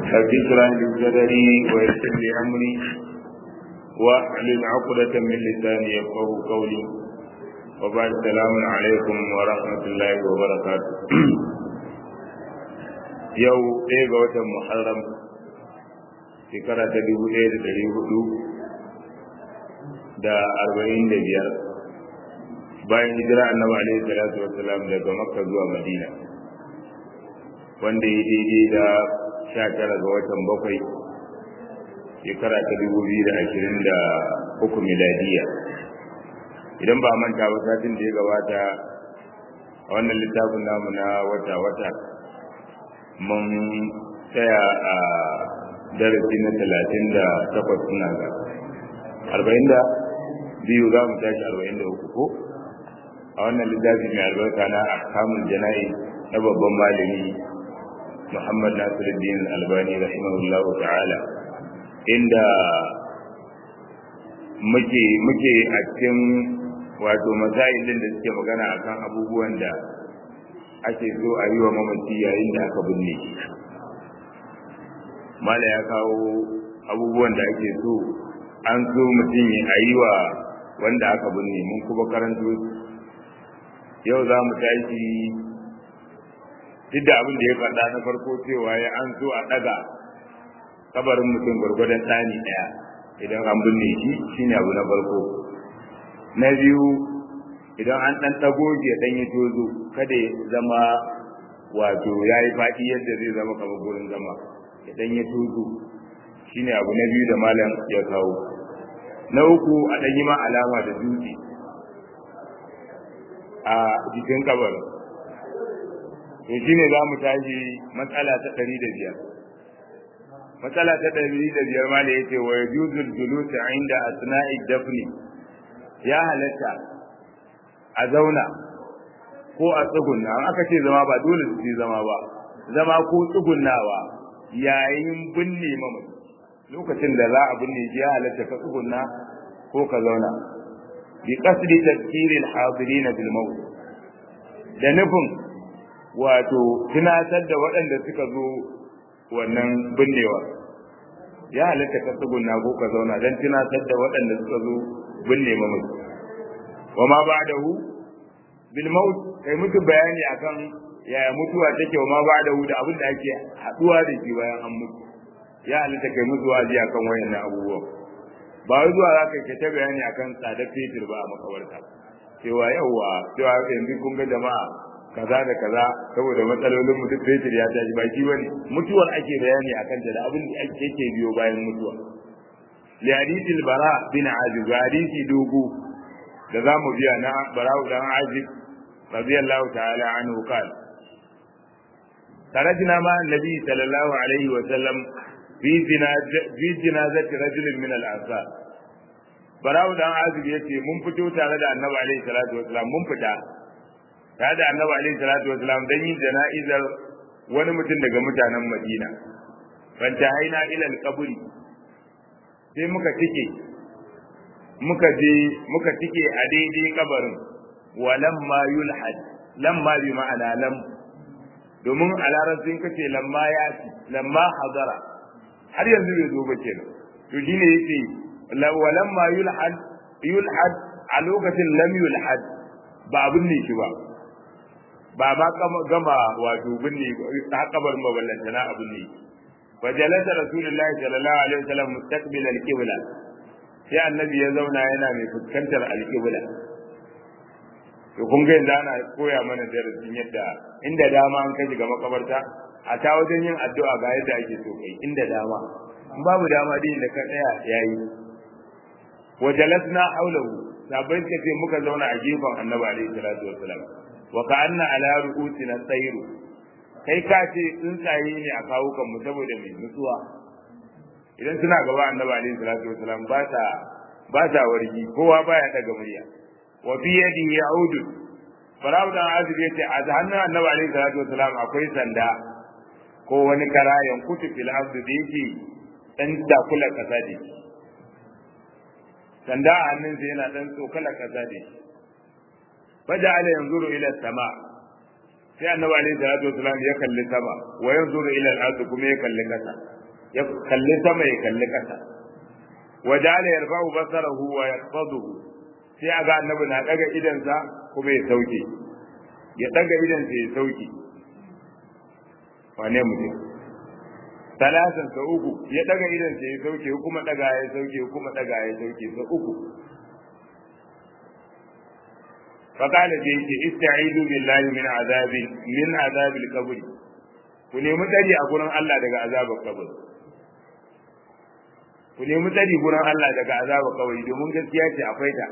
رب اشرح لي صدري ويسر لي امري واحلل عقدة من لساني يفقه قولي وبعد السلام عليكم ورحمة الله وبركاته yau ɗaya ga watan muharram shekara ta dubu ɗaya da ɗari hudu da arba'in da biyar bayan hijira annabi alaihi salatu wassalam daga makka zuwa madina wanda ya daidai da sha tara ga watan bakwai shekara ta dubu biyu da ashirin da uku miladiya idan ba manta ba satin da ya gabata a wannan littafin namu na wata-wata mun tsaya a darasi na talatin da takwas suna ga arba'in da biyu za mu tashi arba'in da uku ko a wannan littafi mai albarka na ahkamul jana'i na babban malami muhammad nasiruddin albani rahimahullahu ta'ala inda muke muke a cikin wato masailin da suke magana akan abubuwan da ake so a yi wa mamaci yayin da aka binne shi mala ya kawo abubuwan da ake so an so mutum a yi wa wanda aka binne mun kuma karanto yau za mu tashi duk da abin da ya faɗa na farko cewa ya an so a ɗaga kabarin mutum gwargwadon ɗani ɗaya idan an binne shi shine abu na farko na biyu idan an ɗan ɗago shi ya ɗan yi tozo kada ya zama wato ya yi faɗi yadda zai zama kamar gurin zama ya ɗan yi tozo shine abu na biyu da malam ya kawo na uku a ɗan yi ma alama da dutse a jikin kabarin to shine za mu tashi matsala ta ɗari da biyar matsala ta ɗari da biyar ma da ya ce wa yajuzul julusa inda asna'i dafni ya halatta a zauna ko a tsugunna an aka ce zama ba dole su zama ba zama ko tsugunnawa yayin binne mamaci lokacin da za a binne shi ya halatta ka tsugunna ko ka zauna bi qasdi tadhkiri al-hadirin bil maut da nufin wato tunatar da waɗanda suka zo wannan binnewa ya halatta ka tsugunna ko ka zauna don tunatar da waɗanda suka zo binne mamaci wa ma ba'dahu bil maut kai mutu bayani akan yaya mutuwa take wa ma ba'dahu da abin da ake haduwa da shi bayan an mutu ya halitta kai mutu wazi akan wayannan abubuwa ba wai zuwa zaka kai ta bayani akan tsadar fetur ba a makabarta cewa yawa cewa yanzu kun ga jama'a kaza da kaza saboda matsalolin mutum fetur ya tashi baki bane mutuwar ake bayani akan ta da abin da ake biyo bayan mutuwa li hadithil bara bin azib hadisi dogo da za mu biya na bara'u dan azib radiyallahu ta'ala anhu qal خرجنا مع النبي صلى الله عليه وسلم في جنازة في جنازة رجل من الأنصار براو dan azib yace mun fito tare da annabi alaihi salatu wasalam mun fita tare da annabi alaihi salatu wasalam dan yin jana'izar wani mutum daga mutanen Madina fanta haina ila al-qabri sai muka tike muka je muka tike a daidai kabarin walam ma yulhad lamma bi ma'ana lam domin a larabcin kace lamma ya ci lamma hadara har yanzu bai zo ba kenan to shine yake walam ma yulhad yulhad a lokacin lam yulhad ba abin ne shi ba ba ma gama wato binne ta kabarin maballanta na abin ne fajalasa rasulullahi sallallahu alaihi wasallam mustaqbil al-qibla sai annabi ya zauna yana mai fuskantar alƙibla to kun ga yanzu ana koya mana darasin yadda inda dama an kai shiga makabarta a ta wajen yin addu'a ga yadda ake so kai inda dama in babu dama din da ka tsaya yayi wa jalasna hawlahu sabai ka ce muka zauna a gefen annabi alaihi salatu wassalam wa ka'anna ala ru'usina tsayru kai ka ce tsuntsaye ne a kawo kan mu saboda mai nutsuwa idan suna gaba annabi alaihi salatu wasalam ba ta ba ta wargi kowa baya daga murya wa fi yadihi ya'udu farau dan azib yace a hannun annabi alaihi salatu wasalam akwai sanda ko wani kara yankutu fil ardi da yake dan dakula kasa da sanda a hannunsa yana dan tsokala kasa da faja'ala yanzuru ila sama sai annabi alaihi salatu wasalam ya kalli sama wa yanzuru ila al-ard kuma ya kalli kasa ya kalli sama ya kalli kasa wa ja'ala yarfa'u basarahu wa yaqfaduhu sai aga annabi na daga idansa kuma ya sauke ya daga idansa ya sauke wane mutum talatin sa uku ya daga idansa ya sauke kuma daga ya sauke kuma daga ya sauke sa uku فقال جيك استعيذوا بالله من عذاب من عذاب القبر ku nemi tsari a gurin Allah daga azabar kabari ku nemi tsari gurin Allah daga azabar kabari domin gaskiya ce akwai ta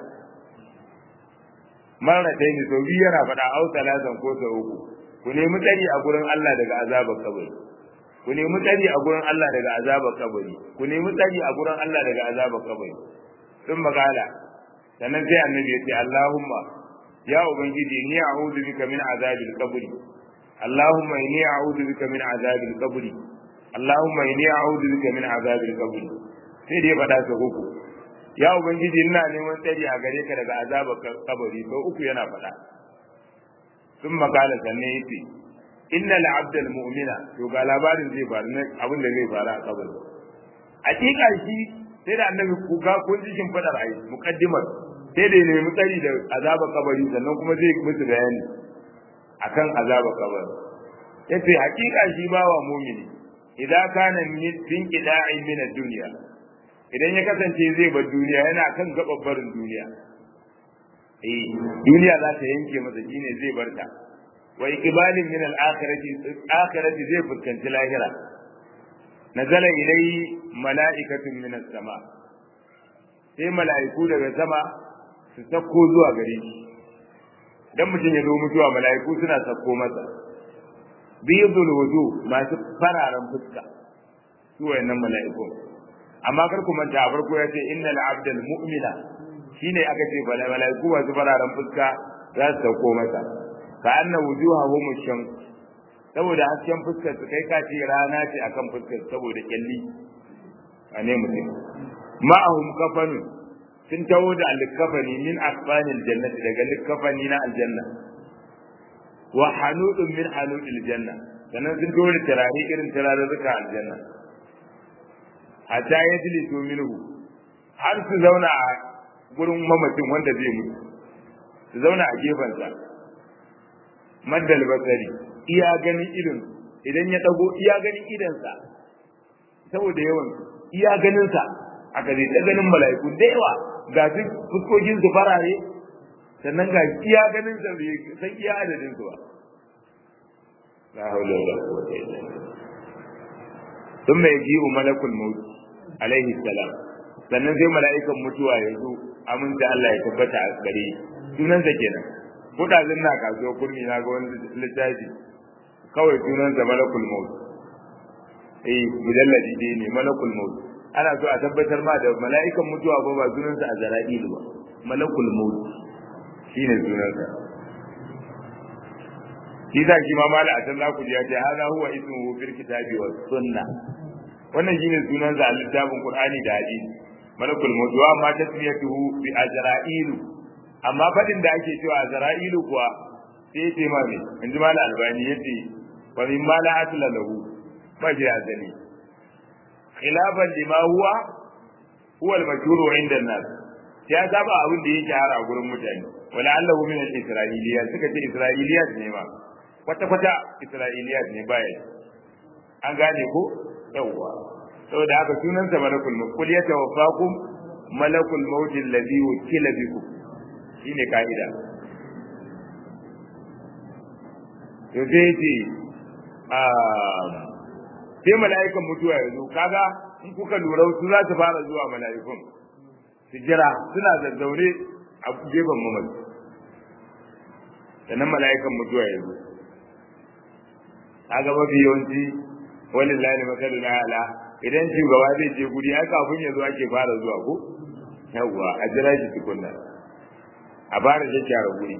marratai ne sau biyu yana faɗa au talatan ko sau uku ku nemi tsari a gurin Allah daga azabar kabari ku nemi tsari a gurin Allah daga azabar kabari ku nemi tsari a gurin Allah daga azabar kabari sun magala sannan sai annabi ya ce Allahumma ya ubangiji ni a'udhu bika min azabil qabri Allahumma inni a'udhu bika min azabil qabri Allahumma inni a'udhu bika min azabil qabri sai dai faɗa sa uku ya ubangiji ina neman tsari a gare ka daga azabar kabari sau uku yana faɗa sun makala sannan yace inna al mu'mina to ga labarin zai faru ne abin da zai faru a kabari hakika shi sai da annabi kuka kun jikin fadar ai muqaddimar sai da nemi tsari da azabar kabari sannan kuma zai musu bayani akan azabar kabari yace hakika shi bawa mumini idan kana min qida'in min ad-dunya idan ya kasance zai bar duniya yana kan gababbarin duniya eh duniya za ta yanke masa shine zai bar ta wa iqbalin min al-akhirati akhirati zai fuskanci lahira nazala ilayhi mala'ikatun min as-sama sai mala'iku daga sama su sako zuwa gare shi dan mutum ya zo mutuwa mala'iku suna sako masa biyadul wudu masu fararen fuska su wayannan mala'iku amma kar ku manta a farko ya ce innal abdal mu'mina shine aka ce bala mala'iku masu fararen fuska za su sako masa ka anna wujuhahum shams saboda hasken fuskar su kai kace rana ce akan fuskar saboda kyalli a ne mutum ma'ahum kafanu sun taho da alkafani min asfanil jannati daga likafani na aljanna wa hanudun min hanudil janna sannan sun taho da turare irin turarurruka aljanna hatta ya jilisu minhu har su zauna a gurin mamacin wanda zai mutu su zauna a gefensa maddal basari iya ganin idon idan ya dago iya ganin idonsa saboda yawan iya ganinsa aka zai ta ganin mala'iku da yawa ga su fuskokin su farare sannan ga iya ganin sa bai san iya adadin su ba la haula wala quwwata illa billah thumma yaji'u malakul maut alaihi salam sannan sai mala'ikan mutuwa ya zo aminta Allah ya tabbata a gare sunansa kenan kudazin na kasuwa kurmi na ga wani littafi kawai sunansa malakul maut eh mujalladi dai ne malakul maut ana so a tabbatar ma da mala'ikan mutuwa ba ba sunansa a zara'ilu ba malakul maut shine sunansa shi za shi ma mala a can za ku ji ya ce hada huwa ismuhu fil kitabi was sunna wannan shine sunansa a littafin qur'ani da hadisi malakul maut wa ma tasmiyatuhu bi azra'ilu amma fadin da ake cewa azra'ilu kuwa sai ce ma me inji mala albani yace wa min mala asla lahu ba shi azali khilafan lima huwa huwa al-mashhur 'inda an-nas ya saba abin da yake hara a gurin mutane wala allahu min al-isra'iliyat suka ce isra'iliyat ne ma kwata kwata isra'iliyat ne baya an gane ko yawwa saboda haka sunan sa malakul maut kul yatawaffakum malakul maut alladhi wukila bikum shine kaida to sai ce sai mala'ikan mutuwa ya zo kaga in kuka lura su za su fara zuwa mala'ikun su jira suna zazzaune a gefen mamaci sannan mala'ikan mutuwa ya zo kaga mafi yawanci wani lalai makalu na ala idan shugaba zai je guri ai kafin ya zo ake fara zuwa ko yawwa a jira shi tukunna a fara shakkyara guri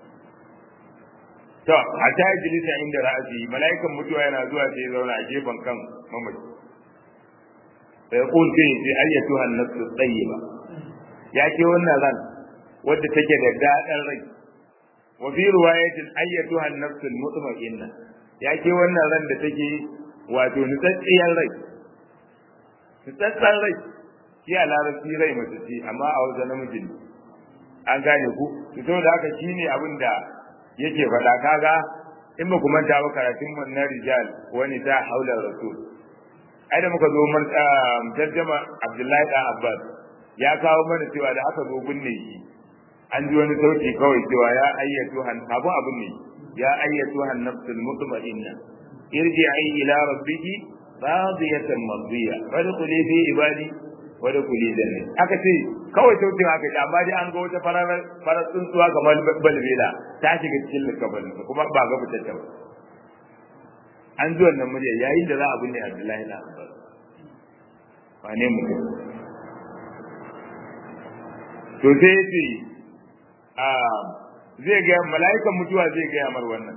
to a ta yi jilisa inda ra'asi mala'ikan mutuwa yana zuwa sai zauna a gefen kan mamaci sai kun sai sai ayyatu an-nafsu tayyiba ya ce wannan ran wadda take da dadan rai wa fi riwayatin ayyatuha an-nafs al-mutma'inna ya ke wannan ran da take wato nutsatsiyar rai nutsatsan rai shi a larabci rai mace ce amma a wajen namiji ne an gane ku to saboda haka shine abin da yake faɗa kaga in ba ku manta ba karatun mu na rijal wani ta haula rasul ai da muka zo mun tarjama Abdullahi dan Abbas ya kawo mana cewa da aka zo binne shi an ji wani sauti kawai cewa ya ayyatu han abu abun ne ya ayyatu han nafsul mutma'inna irji'i ila rabbiki radiyatan mardiya fadkhuli fi ibadi wa dkhuli janna aka ce kawai sautin aka ji amma dai an ga wata farar farar tsuntsuwa kamar balbela ta shiga cikin likabalin kuma ba ga fitacce ba an ji wannan murya yayin da za a binne Abdullahi na Abbas wane mutum to sai yace a zai ga mala'ikan mutuwa zai ga mar wannan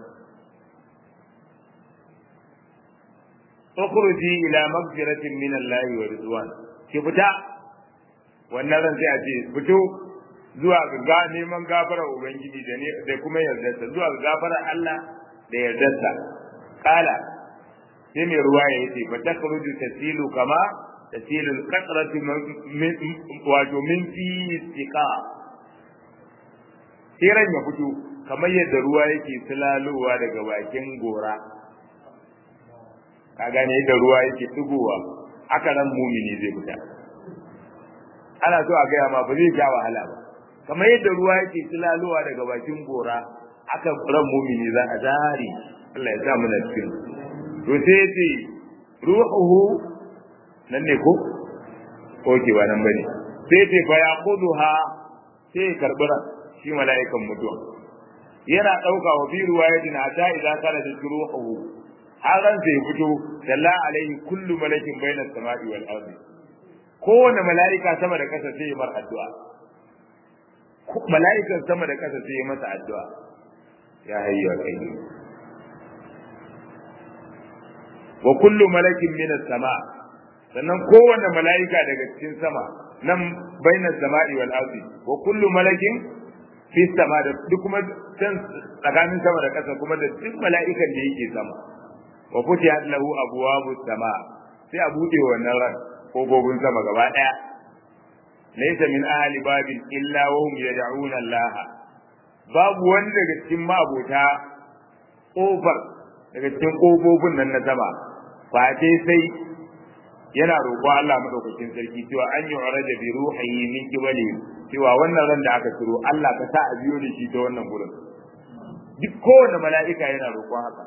ukhruji ila maghfiratin min Allah wa ridwan ki fita wannan ran sai a ce fito zuwa ga neman gafara ubangiji da ne da kuma yardarsa zuwa ga gafara Allah da yardarsa kala sai mai ruwa ya yace fa takhruju tasilu kama tasilu al-qatratu wato min fi istiqa sai ya fito kamar yadda ruwa yake silalowa daga bakin gora ka gane yadda ruwa yake tugowa haka nan mumini zai fita ana so a gaya ma ba zai ja wahala ba kamar yadda ruwa yake silalowa daga bakin gora haka ran mumini za a zari Allah ya sa mu na cikin to sai yace ruhuhu nan ne ko oke ba nan bane sai yace fa yaquduha sai karbura shi mala'ikan mutuwa yana dauka wa bi ruwayatin ata idza kana da ruhuhu har ran sai fito dalla alaihi kullu malakin baina samai wal ardi kowane mala'ika sama da kasa sai mar addu'a mala'ikan sama da kasa sai masa addu'a ya hayya kai wa kullu malakin min sama sannan kowane mala'ika daga cikin sama nan bainas sama'i wal ardi wa kullu malakin fi sama da duk kuma can tsakanin sama da ƙasa kuma da duk mala'ikan da yake sama wa futihat lahu abwabu sama sai a bude wannan ran kofofin sama gaba daya laysa min ahli babin illa wa hum yad'una Allah babu wanda daga cikin mabota kofar daga cikin kofofin nan na sama face sai yana roƙo Allah madaukakin sarki cewa an yi uraja bi ruhihi min kibali cewa wannan ran da aka turo Allah ka sa a biyo da shi ta wannan gurin duk kowane mala'ika yana roƙon haka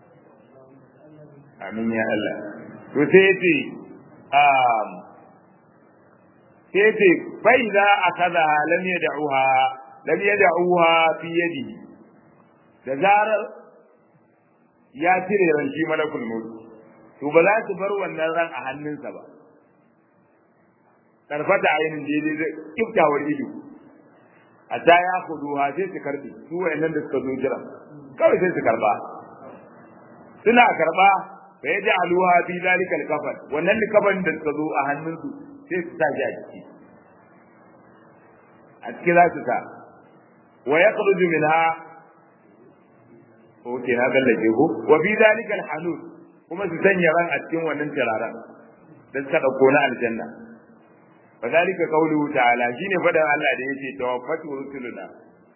amin ya Allah to sai yace um sai yace fa idza akaza lam yad'uha lam yad'uha fi yadihi da zarar ya cire ran shi malakul maut to ba za su bar wannan ran a hannunsa ba karfata ainin daidai da kiftawar ido a ta ya kudu ha sai su karbi su wayannan da suka zo jira kawai sai su karba suna karba fa ya ja'aluha fi zalika al-kafan wannan kafan da suka zo a hannunsu sai su sa shi a ciki a ciki za su sa wa yakhruju minha oke na gallake ko wa fi zalika al-hanut kuma su sanya ran a cikin wannan turaren da suka dauko na aljanna fa zalika qawluhu ta'ala shine fadan Allah da yake tawaffatu rusuluna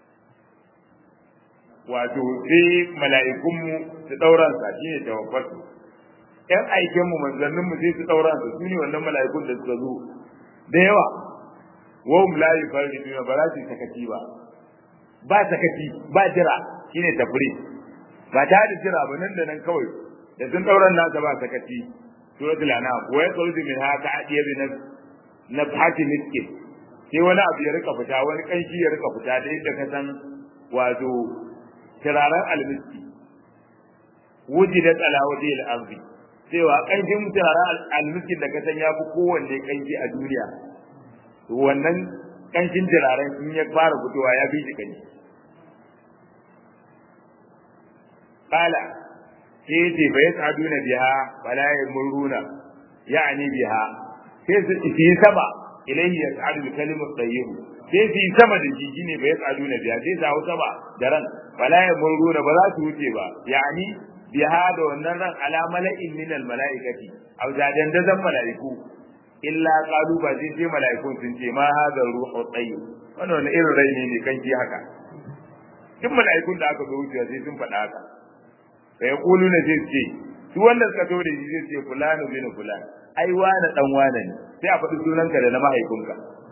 wato sai mala'ikunmu su dauran sa shine tawaffatu ƴan aiken mu manzannin mu sai su dauran sa sune wannan mala'ikun da suka zo da yawa wa hum la yufarriduna ba za su sakaci ba ba sakaci ba jira shine tafri ba ta da jira ba nan da nan kawai da sun dauran nasa ba sakaci suratul anam wa yakhruju min haka adiya bi na fati miskin sai wani abu ya rika fita wani kanshi ya rika fita da yadda ka san wato turaren almiski wujidat ala wajhi al-ardi cewa kanshin turaren almiskin da ka san ya fi kowanne kanshi a duniya to wannan kanshin turaren in ya fara fitowa ya fi shi kanshi qala sai ce fa yasaduna biha fala yamuruna ya'ni biha sai su yi sama ilayhi yas'adu al-kalimu at-tayyib sai su yi sama da jiji ne bai yas'adu na biya sai su hau sama da ran wala yamuruna ba za su wuce ba yani biha da wannan ran ala mala'in min al mala'ikati aw jadan da zan mala'iku illa qalu ba zai ce mala'ikun sun ce ma hada ruhu tayyib wannan wani irin rai ne ne kan ji haka duk mala'ikun da aka zo wucewa sai sun faɗa haka sai kulu ne zai ce su wanda suka to da shi zai ce fulanu bin fulan ai wani dan wane ne sai a faɗi sunanka da na mahaifinka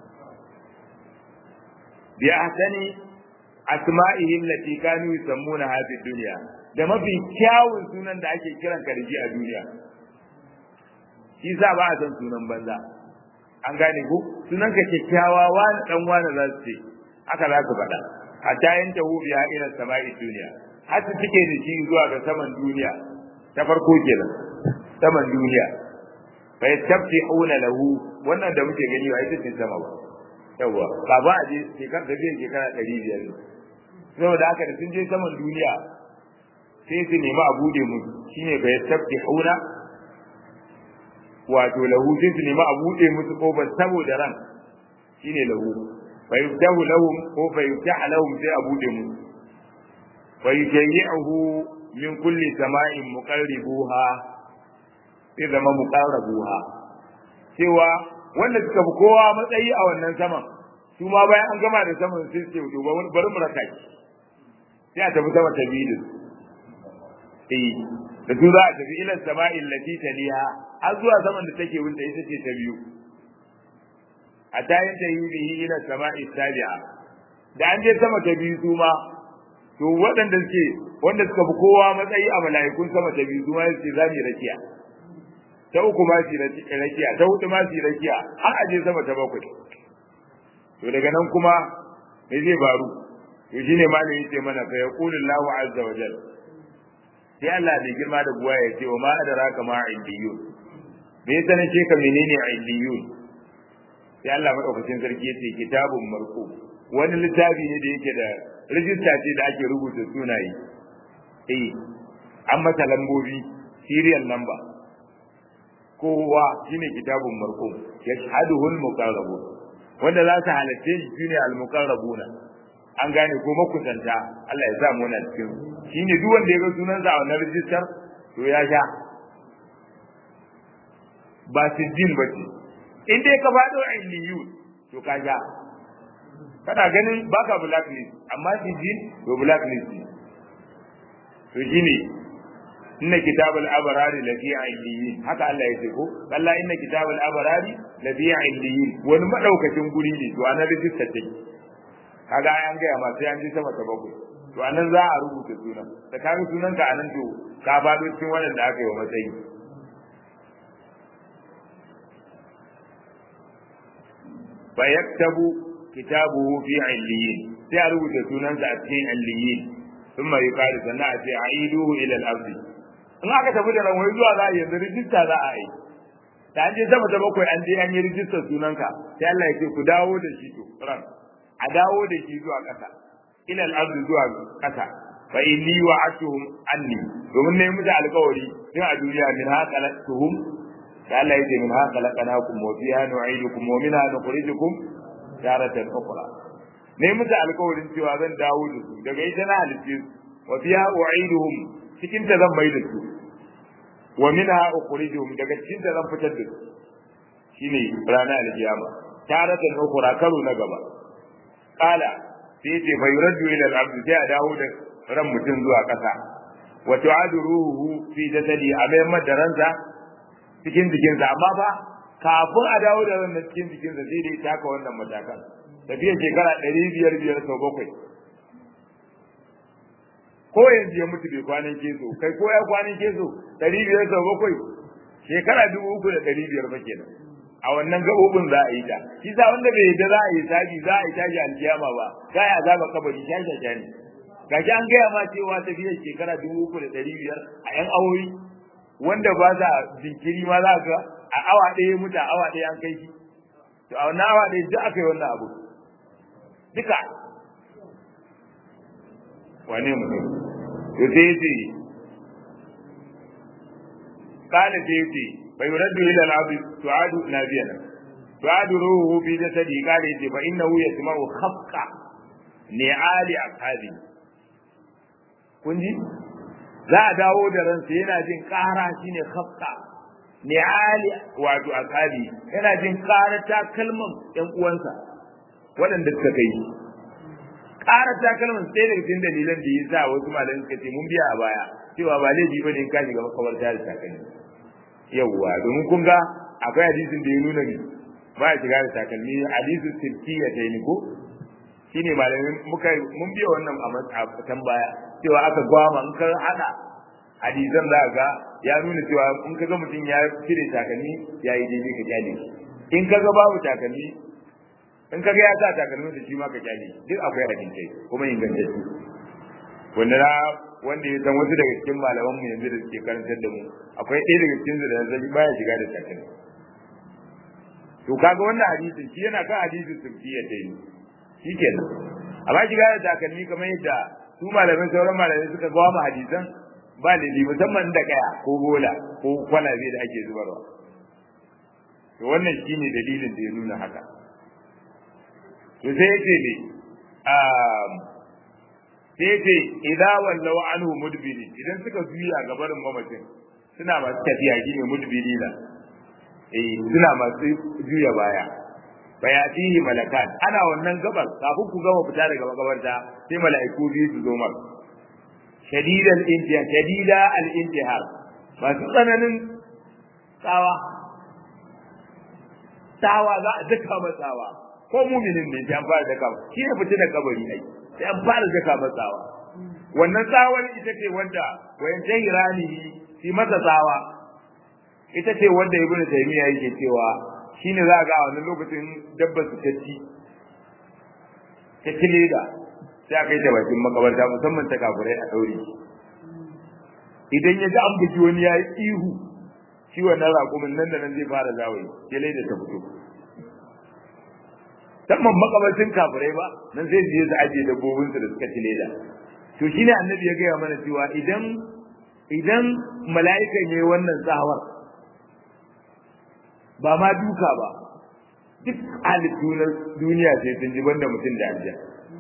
bi ahsani asma'ihim lati kanu yusammuna hadhihi dunya da mafi kyawun sunan da ake kiran ka da shi a duniya shi sa ba a san sunan banza an gane ku sunan ka kyakkyawa wani dan wani za su ce haka za su faɗa hatta yanta hu biya ila sama'i duniya har su cike da shi zuwa ga saman duniya ta farko kenan saman duniya fa yastaftihuna lahu wannan da muke gani ba ita ce sama ba yawa ba ba a je shekar da zai shekara ɗari biyar ne saboda haka da sun je saman duniya sai su nemi a bude musu shine fa yastaftihuna wato lahu sai su nemi a bude musu kofar saboda ran shine lahu fa yuftahu lahum ko fa yuftahu lahum sai a bude musu fa yujayyi'uhu min kulli sama'in muqarribuha sai zama muqarrabuha cewa wanda suka fi kowa matsayi a wannan saman su ma bayan an gama da saman sai su ce bari mu raka shi sai a tafi sama ta biyu eh da su za a tafi ila sama'i allati taliha har zuwa saman da take wunta ita ce ta biyu a tayin ta yi bihi ila sama'i sabi'a da an je sama ta biyu su ma to waɗanda suke wanda suka fi kowa matsayi a mala'ikun sama ta biyu su ma su ce za mu rakiya ta uku ma su rakiya ta hudu ma su rakiya har a je sama ta bakwai to daga nan kuma me zai faru to shine malami yace mana fa yaqulu Allahu azza wa jalla sai Allah bai girma da buwa ya ce wa ma adraka ma illiyun me yasa ne ce ka menene illiyun sai Allah madaukakin sarki yace kitabun marqu wani littafi ne da yake da rijista ce da ake rubuta sunaye eh an mata lambobi serial number kowa shine kitabun marqu yashhaduhu al-muqarrabun wanda za su halatte shi shine al-muqarrabuna an gane ko makusanta Allah ya sa mu na cikin shine duk wanda ya ga sunansa a wannan rijistar to ya sha ba siddin ba ce in dai ka faɗo a illiyu to ka sha kana ganin baka blacklist amma siddin to blacklist ne to shine inna kitabul abrari lafi illiyin haka Allah ya ce ko Allah inna kitabul abrari lafi illiyin wani madaukakin guri ne to anan rijistar take kaga an gaya ma sai an ji sama ta bakwai to anan za a rubuta sunan da kaga sunan ka anan to ka faɗo cikin wannan da aka yi wa matsayi fa yaktabu kitabuhu fi illiyin sai a rubuta sunansa a cikin illiyin thumma yuqalu sannan a ce aiduhu ila al-ardi in aka tafi da ran wai zuwa za a yanzu rijista za a yi da an je sama ta bakwai an je an yi rijistar sunanka sai Allah ya ce ku dawo da shi to ran a dawo da shi zuwa ƙasa ila al-ardi zuwa ƙasa fa inni wa'atuhum anni domin ne musu alƙawari tun a duniya min ha khalaqtuhum da Allah yake min ha khalaqnakum wa fiha nu'idukum wa minha nukhrijukum taratan ukhra ne musu alƙawarin cewa zan dawo da su daga ita na halice su wa fiha u'iduhum cikin ta zan mai da su wa minha ukhrijuhum daga cikin ta zan fitar da su shine ranar alkiyama taratan ukhra karo na gaba kala sai ce fa yuraddu ila al-abd sai a dawo da ran mutum zuwa ƙasa wa tu'adu ruhu fi jasadi a mai madaransa cikin jikinsa amma fa kafin a dawo da ran cikin jikinsa sai dai taka wannan matakan tafiya shekara ɗari biyar biyar sau bakwai ko yanzu ya mutu bai kwanan keso kai ko ya kwanan keso ɗari biyar sau bakwai shekara dubu uku da ɗari biyar fa kenan a wannan gabobin za a yi ta shi sa wanda bai yadda za a yi sabi za a yi tashi alkiyama ba za a yi azaba kabari shashasha ne gashi an gaya ma cewa tafiyar shekara dubu uku da ɗari biyar a yan awoyi wanda ba sa jinkiri ma za ga a awa ɗaya mutu a awa ɗaya an kai shi to a wannan awa ɗaya duk aka yi wannan abu duka wane mutum to sai yace kana sai yace bai yuraddu ila al-abd tu'adu nabiyana tu'adu ruhu fi jasadi kana yace fa innahu yasma'u khafqa ni'ali ashabi kun ji za a dawo da ransa yana jin ƙara shine khafqa ni'ali wato akabi yana jin ƙara takalman ƴan uwansa waɗanda suka kai ƙara takalman sai daga cikin dalilan da yasa wasu malamai suka ce mun biya a baya cewa ba laifi bane in ka shiga makabarta da takalmi yawwa domin kun ga akwai hadisin da ya nuna ne ba ya shiga da takalmi hadisin sirkiya ta yi ko shine malamin muka mun biya wannan a fitan baya cewa aka gwama in ka hada hadisan za ga ya nuna cewa in ka ga mutum ya cire takalmi ya yi daidai ka kyale in ka ga babu takalmi in ka ga ya sa takalmin da shi ma ka kyale duk akwai hadisai kuma ingantacce wanda na wanda ya san wasu daga cikin malaman mu yanzu da suke karantar da mu akwai ɗaya daga cikin su da zai baya shiga da takalmi to kaga wannan hadisin shi yana kan hadisin sulkiyya ta yi shi kenan amma shiga da takalmi kamar yadda su malamin sauran malamai suka gawa mu hadisan ba lili musamman da kaya ko bola ko kwalabe da ake zubarwa to wannan shine dalilin da ya nuna haka to sai yace ne sai yace idza wallahu anhu mudbiri idan suka juya ga barin mamacin suna masu tafiya shine mudbiri na eh suna masu juya baya bayatihi malakan ana wannan gabar kafin ku gama fita daga makabarta sai mala'iku biyu su zo mar shadida al-intihar shadida al-intihar masu tsananin tsawa tsawa za a daka matsawa ko muminin ne sai an fara daka shi ne fita da kabari ai sai an fara daka matsawa wannan tsawar ita ce wanda wayan tahirani fi masa tsawa ita ce wanda ibnu taymiya yake cewa shine za ga a wannan lokacin dabba su ta ci ta ci leda sai aka yi ta bakin makabarta musamman ta kafirai a ɗaure idan ya ji an bugi wani ya yi ihu shi wannan raƙumin nan da nan zai fara zawayi ya leda ta fito musamman makabartin kafirai ba nan sai su je su ajiye dabbobinsu da suka ci leda to shine annabi ya gaya mana cewa idan idan mala'ikan ya yi wannan tsawar ba ma duka ba duk halittu na duniya sai sun ji banda mutum da aljan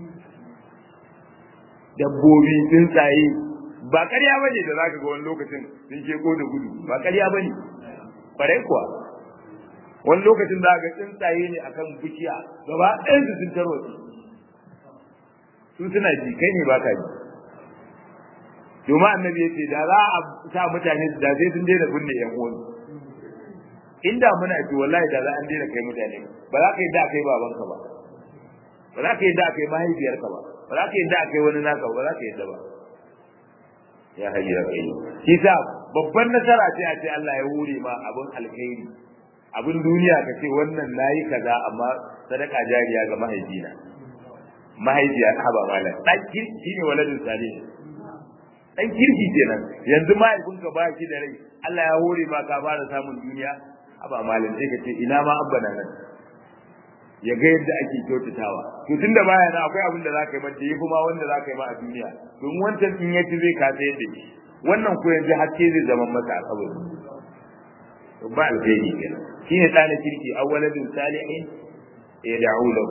dabbobi tsuntsaye ba ƙarya bane da zaka ga wani lokacin sun ke ko da gudu ba ƙarya bane bare kuwa wani lokacin da ga tsuntsaye ne akan bishiya gaba ɗayan su sun tarwatsu su suna ji kai ne ba ka ji domin annabi ya ce da za a sa mutane da sai sun daina binne yan uwansu inda muna ji wallahi da za an daina kai mutane ba za ka yi da kai babanka ba ba za ka yi da kai mahaifiyarka ba ba za ka yi da kai wani naka ba za ka yi da ba ya hayya kai shi sa babban nasara ce a ce Allah ya hure ma abun alkhairi abun duniya ka ce wannan nayi kaza amma sadaka jariya ga mahaifina mahaifiya ta ba mala dan kirki ne waladin salih dan kirki kenan yanzu mahaifinka ba shi da rai Allah ya hore ma ka fara samun duniya aba malam sai ka ce ina ma abba na nan ya ga yadda ake kyautatawa to tunda baya na akwai abin da za ka yi mata yi kuma wanda za ka yi ma a duniya don wancan in ya ci zai kasa yadda shi wannan ko yanzu haske zai zama masa a kabari to ba alheri kenan shine tsana kirki awwaladin salihin ya da'u lahu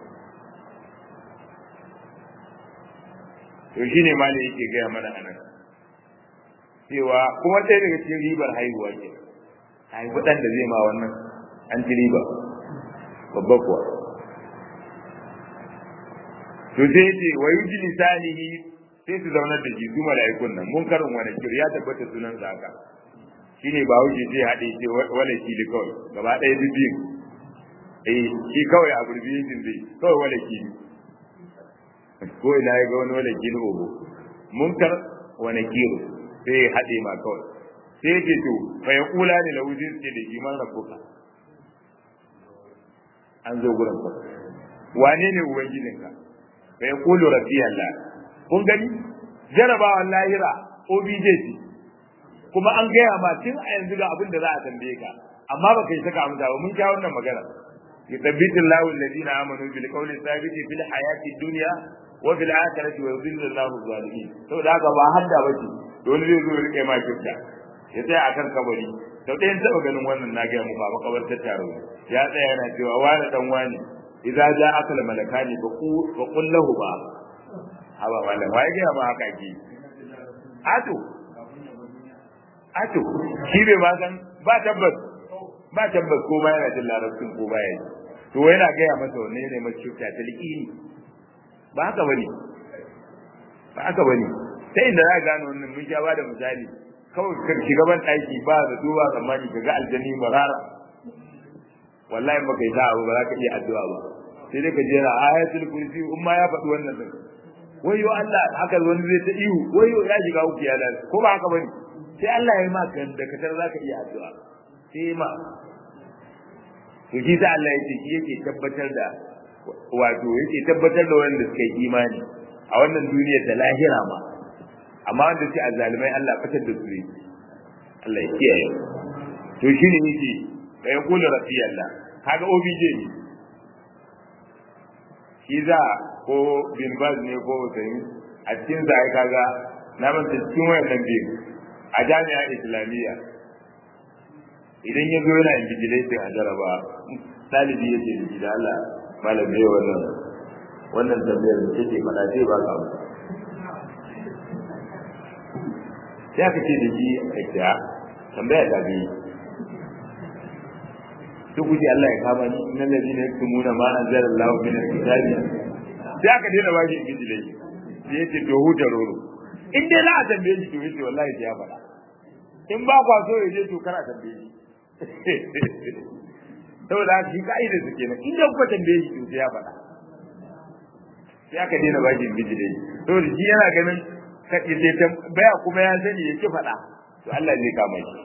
to shine malai yake gaya mana anan cewa kuma ɗaya daga cikin ribar haihuwa kenan haifi ɗan da zai ma wannan an ci riba babba kuwa to sai ce wa yuji lisanihi sai su zaunar da shi su mala'ikun nan mun karin wani kir ya tabbata sunan sa haka shine ba wuce sai haɗe ce wala kili kawai gaba ɗaya duk biyu eh shi kawai a abbreviation zai kawai wala kili ko ina ya ga wani wala kili ogo munkar wani kiro sai ya haɗe ma kawai sai ce to fa ya kula ne lahu sai ce da iman rabbuka an zo gurin ka wane ne ubangijinka fa ya kulu rabbi Allah kun gani jarabawan lahira obj kuma an gaya ma tun a yanzu ga abin da za a tambaye ka amma ba kai saka amsa ba mun sha wannan magana yuthabbitu Allahu alladhina amanu bil qawli thabiti fil hayati dunya wa fil akhirati wa yudhillu Allahu zalimin saboda haka ba hadda bace dole zai zo ya rike ma kifta ya tsaya akan kabari sau ɗayan taɓa ganin wannan na gaya muku a makabartar taro ya tsaya yana cewa wani dan wani idza ja akal malakani fa qul lahu ba haba malam wai ga ma haka ki ato ato shi bai ma san ba tabbas ba tabbas ko ba yana jin larabcin ko ba ya to yana gaya masa wanne ne mai cuta ta liƙini ba haka bane ba haka bane sai inda za ka gano wannan mun sha ba da misali kawai ka shiga ban ɗaki ba da duba tsammani ka ga aljanni marara wallahi ba kai sa'a ba za ka iya addu'a ba sai dai ka jera ayatul kursi in ma ya faɗi wannan din wayo Allah haka wani zai ta ihu wayo ya shiga uku ya lalle ko ba haka bane sai Allah ya yi maka da ka za ka iya addu'a sai ma to shi da Allah yake shi yake tabbatar da wato yake tabbatar da wanda suka yi imani a wannan duniyar da lahira ma amma wanda sai azzalimai Allah fitar da su Allah ya kiyaye to shine yake da ya kula rafi Allah kaga OBJ ne shi za ko bin baz ne ko Usaini a cikin sa ai kaga na manta cikin wayannan biyu a jami'a islamiyya idan ya zo yana invigilating a jaraba ɗalibi ya ce da shi da Allah malam bai wannan wannan tambayar da take faɗa sai ba ka amsa sai aka ce da shi a kira tambaya ta biyu duk kuke Allah ya kama ni innal ladina yaktumuna ma anzala Allahu min al-kitabi sai aka daina ba shi invigilating sai ya ce to huta roro in dai za a tambaye shi to yace wallahi sai ya faɗa in ba kwa so ya je to kana tambaye shi saboda shi ka'idar su kenan in da kuka tambaye shi to sai ya faɗa sai aka daina ba shi bijire saboda shi yana ganin ka ile tambaya kuma ya sani ya ki faɗa to Allah zai kama shi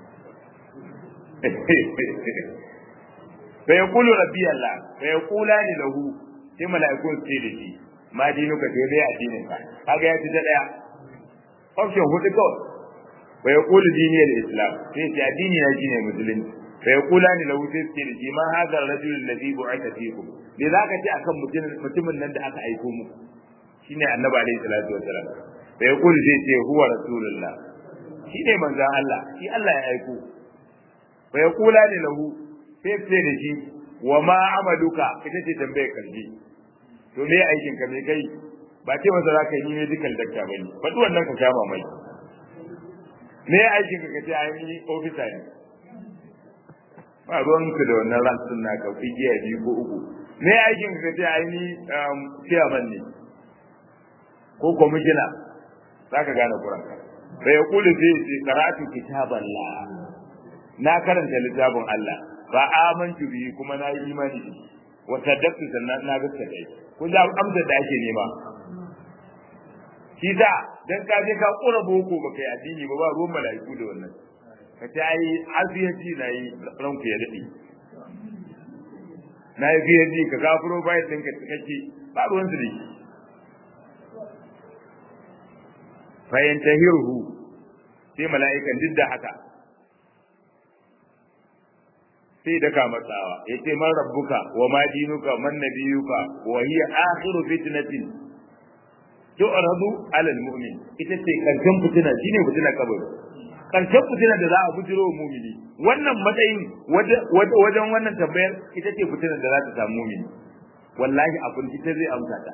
fa yaqulu rabbi Allah fa yaqulani lahu sai mala'ikun su ce da shi ma dinuka sai dai addinin ka kaga ya ci da daya option hudu kawai wa yaqulu dini al-islam sai ce addini na shine musulunci fa yaqulani lahu sai ce da shi ma hadha ar-rajul alladhi bu'atha fikum me zaka ce akan mutumin nan da aka aiko muku shine annabi alayhi salatu wasalam fa yaqulu sai ce huwa rasulullah shine manzon Allah shi Allah ya aiko fa yaqulani lahu sai ce da shi wa ma amaluka ita ce tambayar kalbi to me aikin ka me kai ba ce masa zaka yi ne dukkan dakta bane faɗi wannan ka sha mamaki me aikin ka kace ai ni officer ne ba ruwan ku da wannan ransun na ka igiya biyu ko uku me aikin ka kace ai ni chairman ne ko commissioner zaka gane kuran ka bai kulu sai ce qara'atu kitaballah na karanta littafin Allah ba amantu bi kuma na yi imani da shi wa saddaqtu sannan na gaskata shi kun da amsar da ake nema shi da dan ka je ka kura boko ba kai addini ba ba ruwan mala'iku da wannan ka ce ai aziyaci na yi ranku ya dade na yi fiye ka gafuro bayan ɗinka cikakke ba ruwan su da shi fayantahirhu sai mala'ikan duk da haka sai da ka matsawa ya ce man rabbuka wa ma dinuka man nabiyuka wa hiya akhiru fitnatin tu'radu 'ala al-mu'min ita ce karshen fitina shine fitina kabari karshen fitina da za a bujiro wa mu'mini wannan matsayin wajen wannan tambayar ita ce fitina da za ta samu mu'mini wallahi abin ita zai amsa ta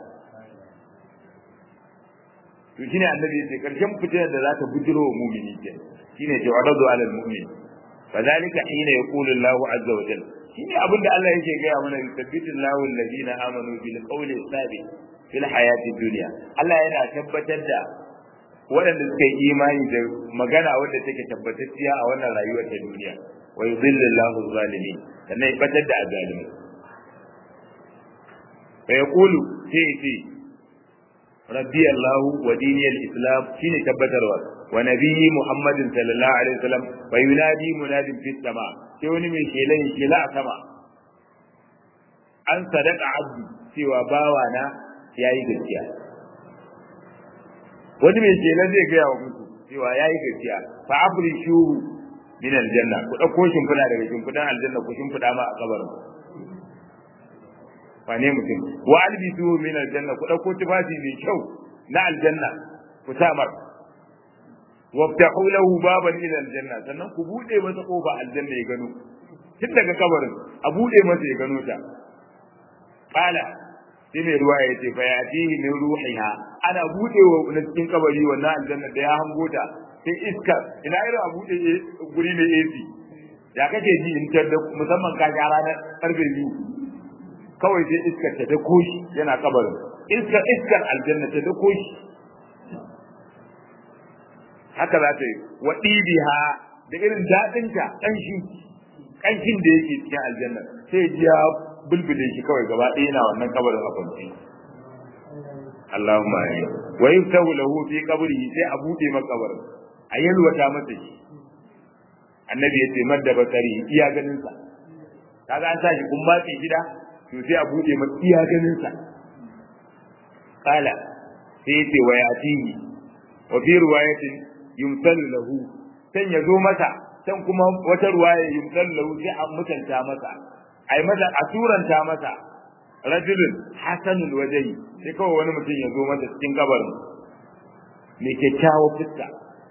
to shine annabi yace karshen fitina da za ta bujiro wa mu'mini ke shine tu'radu 'ala al-mu'min فذلك حين يقول الله عز وجل shine abin da Allah yake gaya mana yusabbitu Allahu alladhina amanu bil qawli thabit fil hayati dunya Allah yana tabbatar da waɗanda suka yi imani da magana wadda take tabbatacciya a wannan rayuwar ta duniya wa yudhillu Allahu zalimin sannan ya batar da azalimi fa yaqulu sai ce rabbi Allah wa dini al-islam shine tabbatarwa wa nabiyyi muhammadin sallallahu alaihi wasallam fa yunadi munadin fi sama sai wani mai shelan shela a sama an sadaka abdi cewa bawa na yayi gaskiya wani mai shela zai gaya wa mutu cewa yayi gaskiya fa afrishuhu min aljanna ku dauko shimfiɗa daga shimfiɗan aljanna ku shimfiɗa ma a kabarin wane mutum wa albisu min aljanna ku dauko tufafi mai kyau na aljanna ku sa mar waftahu lahu baban ila aljanna sannan ku bude masa kofa aljanna ya gano tun daga kabarin a bude masa ya gano ta qala sai mai ruwa ya ce fa yatihi min ruhiha ana budewa na cikin kabari wannan aljanna da ya hango ta sai iska ina irin a bude guri mai AC ya kake ji in tar da musamman ka ga ranar karfe biyu kawai sai iskar ta da koshi yana kabarin iskar iskar aljanna ta da koshi haka za ta yi wa ɗibiha da irin daɗinta ƙanshi ƙanshin da yake cikin aljanna sai ji ya bulbule shi kawai gaba ɗaya na wannan kabarin a kwanci Allahumma amin wa yuftahu lahu fi qabrihi sai a bude maka kabarin a yalwata masa shi annabi yace madda bakari iya ganin sa kaga an sa shi kun matsi gida to sai a bude masa iya ganin sa kala sai yace wa yatihi wa fi riwayatin yumsalu lahu san ya zo masa san kuma wata ruwaya yumsalu lahu sai a mutanta masa ai masa a turanta masa rajulun hasanul wajhi sai kawai wani mutum ya zo masa cikin kabarin mai kyakkyawar fuska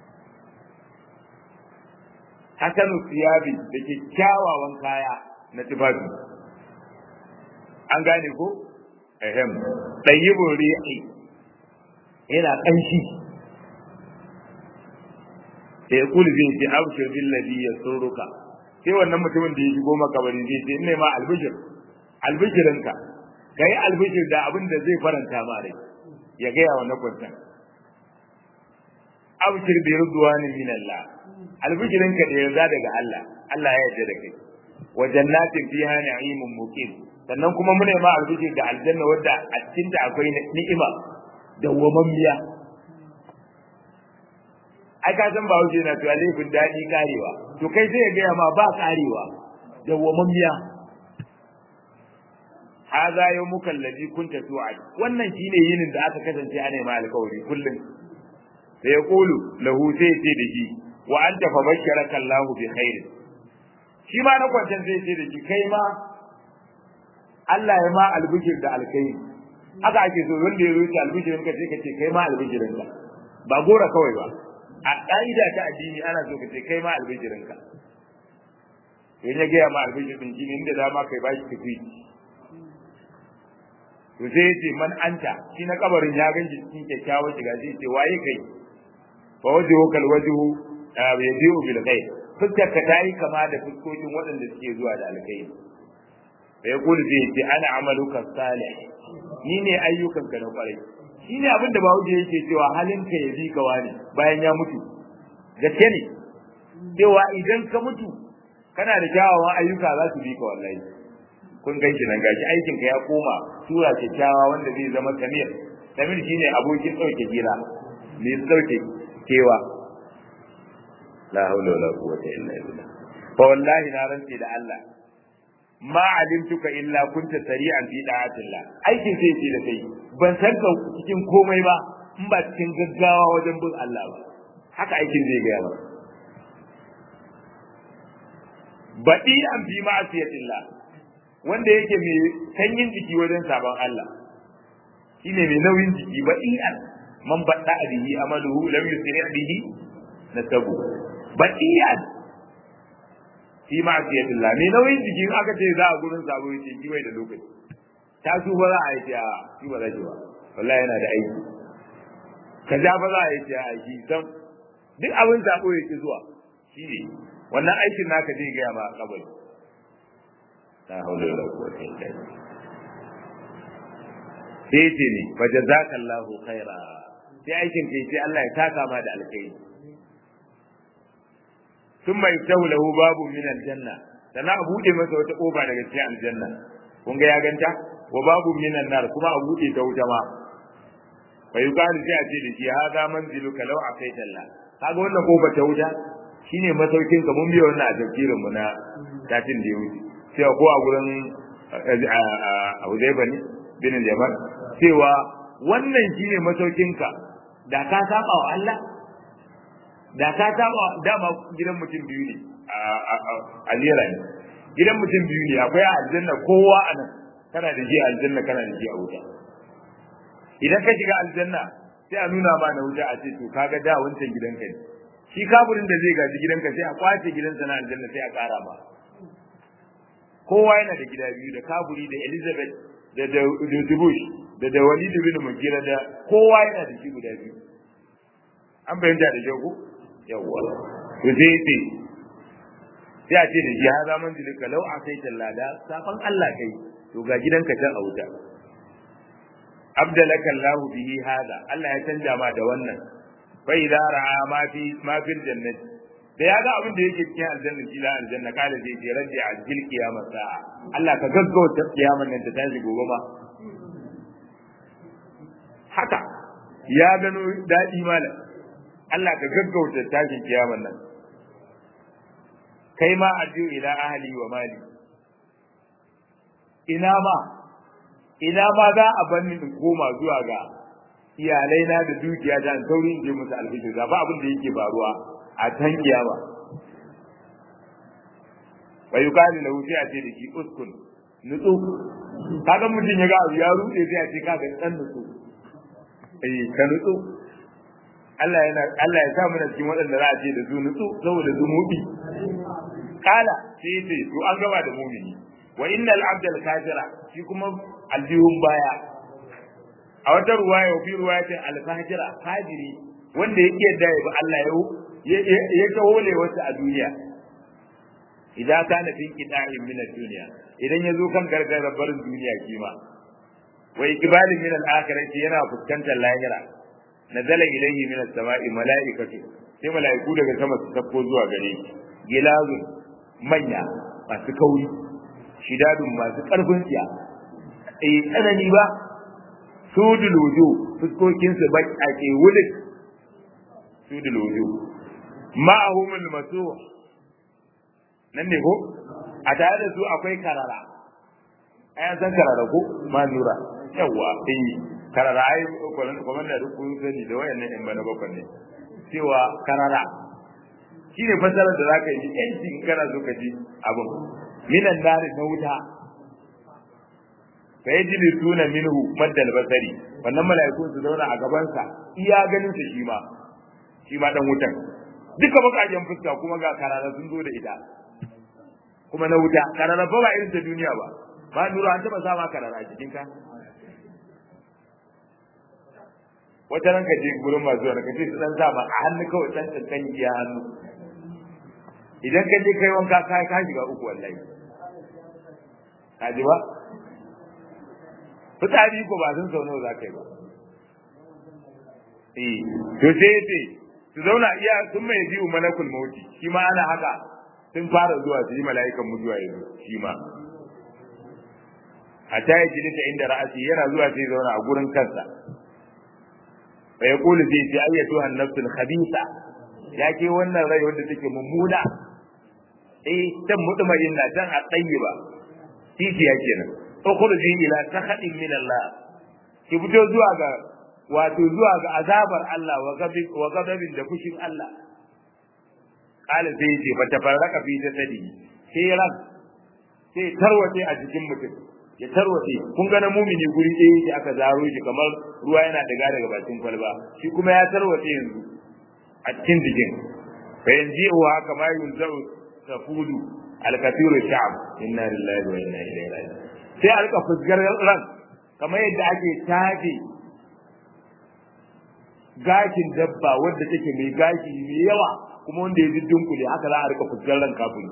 hasanu siyabi da kyakkyawawan kaya na tufafi an gane ko ehem tayyibun ri'i yana kanshi sai ya kuli zai ce abshir bil ladhi yasurruka sai wannan mutumin da ya shigo makabari zai ce ina ma albishir albishirinka kai albishir da abin da zai faranta ma rai ya gaya wa na kwantan abshir bi ridwanin min Allah albishirinka da yarda daga Allah Allah ya yarda da kai wa jannatin fiha na'imun muqim sannan kuma mune ma albishir da aljanna wadda a cikin ta akwai ni'ima dawwamammiya ai ka san ba wuce na to alifin dadi karewa to kai sai ya gaya ma ba karewa dawwamammiya hadha yawmuka alladhi kunta tu'ad wannan shine yinin da aka kasance ana ma alƙawari kullum sai ya kulu lahu sai ce da shi wa anta fa basharaka Allahu bi khair shi ma na kwancan sai ce da shi kai ma Allah ya ma albishir da alkai haka ake so wanda ya rubuta albishirin ka sai ka ce kai ma albishirin ka ba gora kawai ba a ƙa'ida ta addini ana so ka ce kai ma albishirin ka to ya ga ma albishirin shi ne inda dama kai ba shi tafi to sai ya ce man anta shi na kabarin ya ganshi cikin kyakkyawar shiga sai ce waye kai fa wajhu kal wajhu yaji'u bil khair fuskar ka tayi kama da fuskokin waɗanda suke zuwa da alkhairi fa yaqulu sai ce ana amaluka salih ni ne ayyukan ka na kwarai shi ne abin da bawo yake cewa halin ka ya bi ka wani bayan ya mutu gaske ne cewa idan ka mutu kana da kyawawan ayyuka za su bi ka wallahi kun ganshi nan gashi aikin ka ya koma sura kyakkyawa wanda zai zama kamil kamil shine abokin dauke gira me dauke kewa la haula wala quwwata illa billah fa wallahi na rantsi da Allah ma alimtuka illa kunta sari'an fi da'atillah aikin sai ce da kai ban san ka cikin komai ba in ba cikin gaggawa wajen bin Allah ba haka aikin zai ga ba baɗi an fi ma'asiyatillah wanda yake mai sanyin jiki wajen sabon Allah shine mai nauyin jiki baɗi an man baɗa bihi amaluhu lam yusri bihi nasabu baɗiyan fi ma'asiyatillah mai nauyin jiki in aka ce za a gurin sabo yace shi bai da lokaci ta su ba za a yi ta shi ba za ba wallahi yana da aiki kaza ba za a yi ta aiki dan duk abin sabo yake zuwa shi ne wannan aikin naka zai gaya ma kabari la hawla wala quwwata illa billah sai ce ne fa jazakallahu khaira sai aikin kai sai Allah ya taka ma da alkhairi thumma yaftahu lahu babu min aljanna sana a bude masa wata kofa daga cikin aljanna kun ga ya ganta wa babu min nar kuma a bude ta wuta ma fa yuqalu sai a ce da shi hada manziluka law afaita Allah kaga wannan kofa ta wuta shine masaukin ka mun biya wannan a tafsirin mu na tatin da ya wuce cewa ko a gurin Hudayba ne bin Yaman cewa wannan shine masaukin ka da ka saba wa Allah da ka saba dama gidan mutum biyu ne a lera ne gidan mutum biyu ne akwai a aljanna kowa a nan kana da ji a aljanna kana da ji a wuta idan ka shiga aljanna sai a nuna ma na wuta a ce to kaga da wancan gidanka ne shi kaburin da zai gaji gidanka sai a kwace gidansa na aljanna sai a kara ma kowa yana da gida biyu da kaburi da elizabeth da da dubush da da walid bin mugira da kowa yana da shi guda biyu an bayyana da jago yawwa to sai sai sai a ce da shi ha zaman dilika lau a kai tallada safan Allah kai to ga gidanka can a wuta abdalaka Allah bihi hada Allah ya canja ma da wannan fa idza ra'a ma fi ma fil jannati da ya ga abin da yake cikin aljanna kila aljanna kada zai ce rabbi ajil qiyamah sa'a Allah ka gaggauta kiyamar nan ta tashi gobe ma haka ya gano dadi malam Allah ka gaggauta tashin kiyamar nan kai ma addu ila ahli wa mali ina ma ina ma za a bar ni in koma zuwa ga iyalai na da dukiya da sauri in je musu alfijir ga ba abin da yake faruwa a can kiyama wa yuqalu lahu sai a ce da shi uskun nutsu kaga mutum ya ga abu ya rude sai a ce kaga dan nutsu eh ka nutsu Allah yana Allah ya sa mu cikin waɗanda za a ce da su nutsu saboda zumubi kala sai ce to an gaba da mumini wa innal abdal kafira shi kuma aljihun baya a wata ruwaya wa fi ruwayatin al-fajira fajiri wanda yake yadda ya bi Allah ya ya tawole wata a duniya idan kana fi qita'in min ad-dunya idan yazo kan gargarar barin duniya kima wa iqbalin min al-akhirati yana fuskantar lahira nazala ilayhi min as-sama'i mala'ikatu sai mala'iku daga sama su tafko zuwa gare shi gilazun manya masu kauri shidadun masu karfin tsiya eh tsanani ba sudul wuju fuskokin su bai ake wulik sudul wuju ma'ahum al-masuh nan ne ko a tare da su akwai karara ai san karara ko ma nura yawa eh karara ai kuma da kun sani da wayannan in bana bakwai ne cewa karara shine fasarar da zaka yi yanci in kana so ka ji abin minan nari na wuta fa yajidu tuna minhu maddal basari wannan mala'ikun su zauna a gaban sa iya ganin su shi ma shi ma dan wutan duka bakajen fuska kuma ga karara sun zo da ita kuma na wuta karara ba ba irin ta duniya ba ba nura an taba sama karara a cikin ka wata ranka je gurin masu wani kace su dan sama a hannu kawai dan tantan iya hannu idan ka je kai wanka ka ka shiga uku wallahi ka ji ba fitsari ko ba sun sau nawa za ka yi ba eh to sai yace su zauna iya sun mai biyu malakul mauti shi ma ana haka sun fara zuwa su yi mala'ikan mutuwa yanzu shi ma a ta yi jilita inda ra'asi yana zuwa sai zauna a gurin kansa fa ya kulu sai ce ayyatu hannafsul khabisa ya ke wannan rai wanda take mummuna eh tan mutmain na tan a tayyiba titi ya kenan ukhruji ila sakhadin min Allah ki fito zuwa ga wato zuwa ga azabar Allah wa gabi wa gabin da fushin Allah kala sai ce fa tafarraka fi jasadi sai ran sai tarwace a jikin mutum ya tarwace kun ga na mumini guri ɗaya yake aka zaro shi kamar ruwa yana daga daga bakin kwalba shi kuma ya tarwace yanzu a cikin jikin fa yanzu wa haka ma yunzau tafudu alkathiru sha'ab inna lillahi wa inna ilaihi raji'un sai alka fusgar ran kamar yadda ake taje gashin dabba wadda take mai gashi mai yawa kuma wanda ya dunkule haka za a rika fusgar ran kafin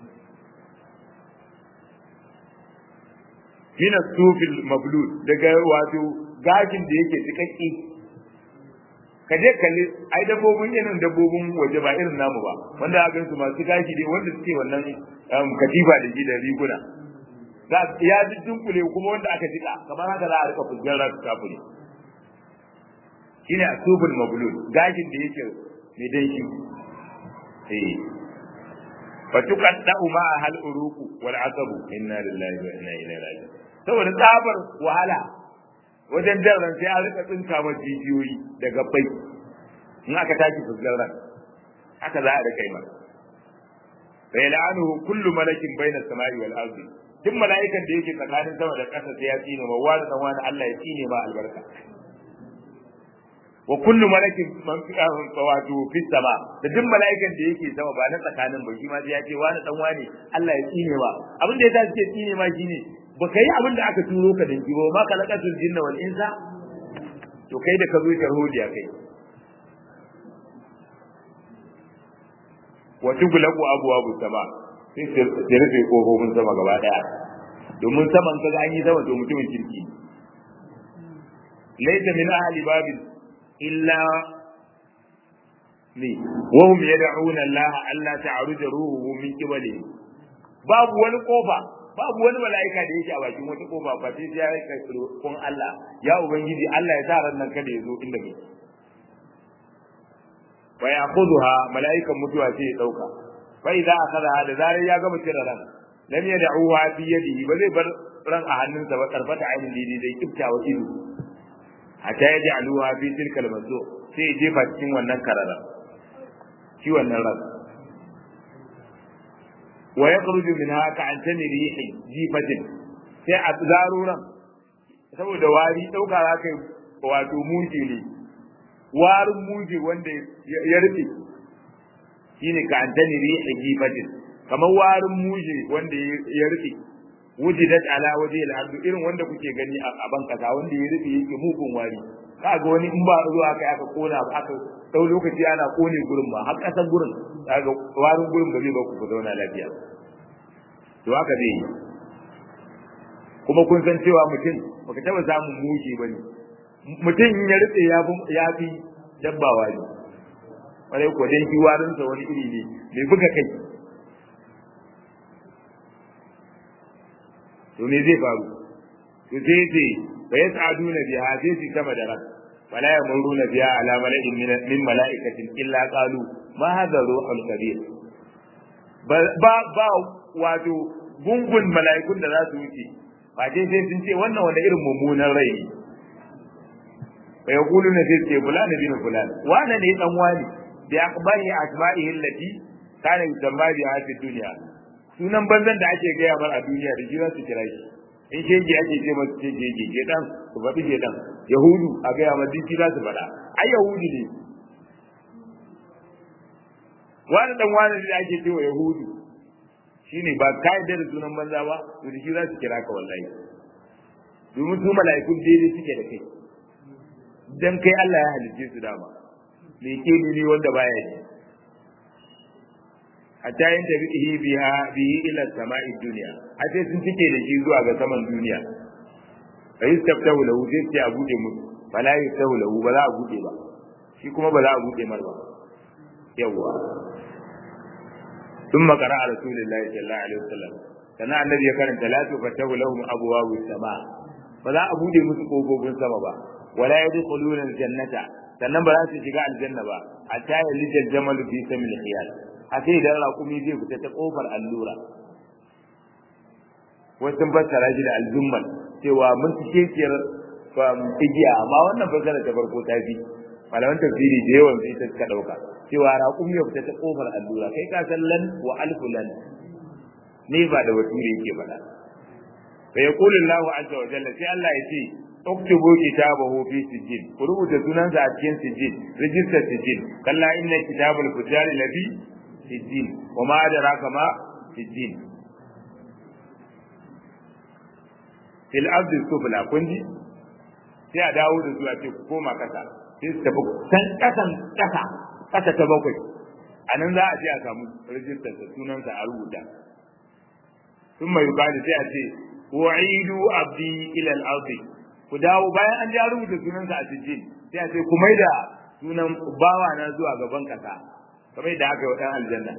min as-sufil mablud daga wato gashin da yake tikakki ka je kalli ai dabbobin irin dabbobin waje ba irin namu ba wanda a gansu masu gashi dai wanda suke wannan katifa da shi da riguna za ya dunkule kuma wanda aka jika kamar haka za a rika fusgar ran kafiri shine asubul mablud gashin da yake mai danshi eh fatuqaddu ma hal uruku wal asabu inna lillahi wa inna ilaihi raji'un saboda tsabar wahala wajen jarran sai an rika tsinka ma jijiyoyi daga bai in aka tashi fusgar ran haka za a rika yi masa fa yal'anuhu kullu malakin bayna samai wal ardi duk mala'ikan da yake tsakanin sama da ƙasa sai ya tsine ma wani dan wani Allah ya tsine ma albarka wa kullu malakin man fi wato fi sama da duk mala'ikan da yake sama ba na tsakanin ba shi ma sai ya ce wani dan wani Allah ya tsine ma abin da ya suke tsine ma shine baka yi abin da aka turo ka danki ba ma kalaqatul jinna wal insa to kai da ka zo tarhodiya kai wa tughlaqu abwabu sama sai sai rufe kofofin sama gaba daya domin saman kaga an yi sama to mutumin kirki laysa min ahli babil illa ne wa hum yad'una Allah alla ta'ruja ruhuhu min qibali babu wani kofa babu wani mala'ika da yake a bakin wata kofa ba sai ya kai kun Allah ya ubangiji Allah ya sa ran nan kada ya zo inda kake fa ya'khudha mala'ikan mutuwa sai ya dauka fa idza akhadha da zarar ya gama cire ran lam yad'uha fi yadihi ba zai bar ran a hannunsa ba karfata ainin didi dai kiftawa ido hatta ya ja'aluha fi tilkal mazu sai ya jefa cikin wannan karara shi wannan ran wa yakhruju minha ka'antani rihi jifatin sai a zaruran saboda wari dauka za kai wato muje ne warin muje wanda ya rufe shine ka'antani rihi jifatin kamar warin muje wanda ya rufe wujidat ala waje al irin wanda kuke gani a ban kasa wanda ya rufe yake mugun wari kaga wani in ba zuwa kai aka kona aka dau lokaci ana kone gurin ba har kasan gurin kaga warin gurin ba zai ba ku ku zauna lafiya to haka dai kuma kun san cewa mutum baka taba samun mushi bane mutum in ya rufe ya fi ya fi dabba wari wani ko dan shi warin sa wani iri ne mai buga kai to me zai faru to sai ce fa yas'aduna biha sai su sama da ran fala yamuruna biha ala mala'in min mala'ikatin illa qalu ma hadha ruhul kabir ba ba wato gungun mala'ikun da za su wuce ba dai sai sun ce wannan wani irin mummunan rai ne fa yaquluna sai ce fulani bin fulani wana ne dan wani bi akbari asma'ihi allati kana yusamma biha fi dunya sunan banzan da ake gaya mar a duniya da shi za su kira shi in shege ake ce masu ce shege ke dan su faɗi ke dan yahudu a gaya ma duk za su faɗa ai yahudu ne wani dan wani da ake ce wa yahudu shine ba ka yarda da sunan banza ba to da shi za su kira ka wallahi domin su mala'ikun daidai suke da kai dan kai Allah ya halicce su dama me ke ne wanda baya yi hatta yin tabihi biha bihi ila sama'i dunya hatta sun tike da shi zuwa ga saman duniya fa yastaftahu lahu sai ce a bude musu fala yastaftahu lahu ba za a bude ba shi kuma ba za a bude mar ba yawa ثم قرأ رسول الله صلى الله عليه وسلم kana annabi ya karanta la tufatahu lahum abwabu sama ba za a bude musu kofofin sama ba wala yadkhuluna aljannata sannan ba za su shiga aljanna ba hatta yalijal jamalu fi samil khiyal a sai da raƙumi zai fita ta ƙofar allura wasu fassara shi da aljummal cewa mun ci kekiyar igiya amma wannan fassara ta farko ta fi malaman tafsiri da yawan sai ta suka ɗauka cewa raƙumi ya fita ta ƙofar allura kai ka san lan wa alfu lan ne ba da bature yake faɗa fa yaqulu Allahu azza wa jalla sai Allah ya ce uktubu kitabahu fi sijjin ku rubuta sunansa a cikin sijjin rijistar sijjin kalla inna kitabul fujari lafi sijjin wa ma adraka ma sijjin fil ardi sufla kun ji sai a dawo da zuwa ce ku koma kasa sai su tafi can kasan kasa kasa ta bakwai a nan za a je a samu rijistar da sunansa a rubuta sun mai yukadi sai a ce wa'idu abdi ila al-ardi ku dawo bayan an ja rubuta sunansa a sijjin sai a ce ku mai da sunan bawa na zuwa gaban kasa kamar da aka yi wa ɗan aljanna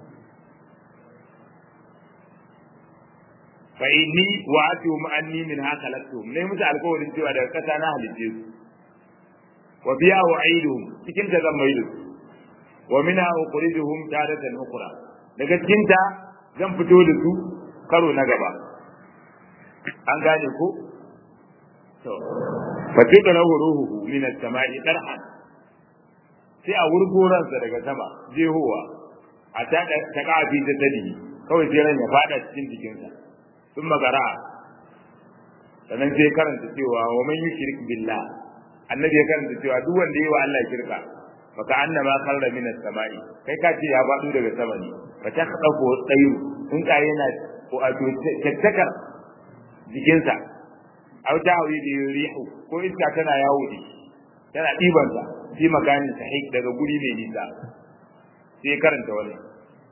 fa inni wa atu anni min haka laktum ne musu alƙawarin cewa daga kasa na halitte su wa biya wa aiduhum cikin ta zan mai su wa minha ukhrijuhum taratan ukhra daga cikin ta zan fito da su karo na gaba an gane ko to fa tudra ruhuhu min as-sama'i tarhan sai a wurgo ransa daga sama jehowa a ta ta kafi ta tadi kawai sai ran ya fada cikin jikinsa sun magara sannan sai karanta cewa wa man yushrik billah annabi ya karanta cewa duk wanda yayi wa Allah shirka fa ka annama kharra min as-sama'i kai ka ce ya faɗo daga sama ne fa ta khadafu tsayu in ka yana ko a to tattakar jikinsa aw ta'awi bi rihu ko iska tana yawo da tana ɗibansa fi makanin sahih daga guri mai nisa sai karanta wannan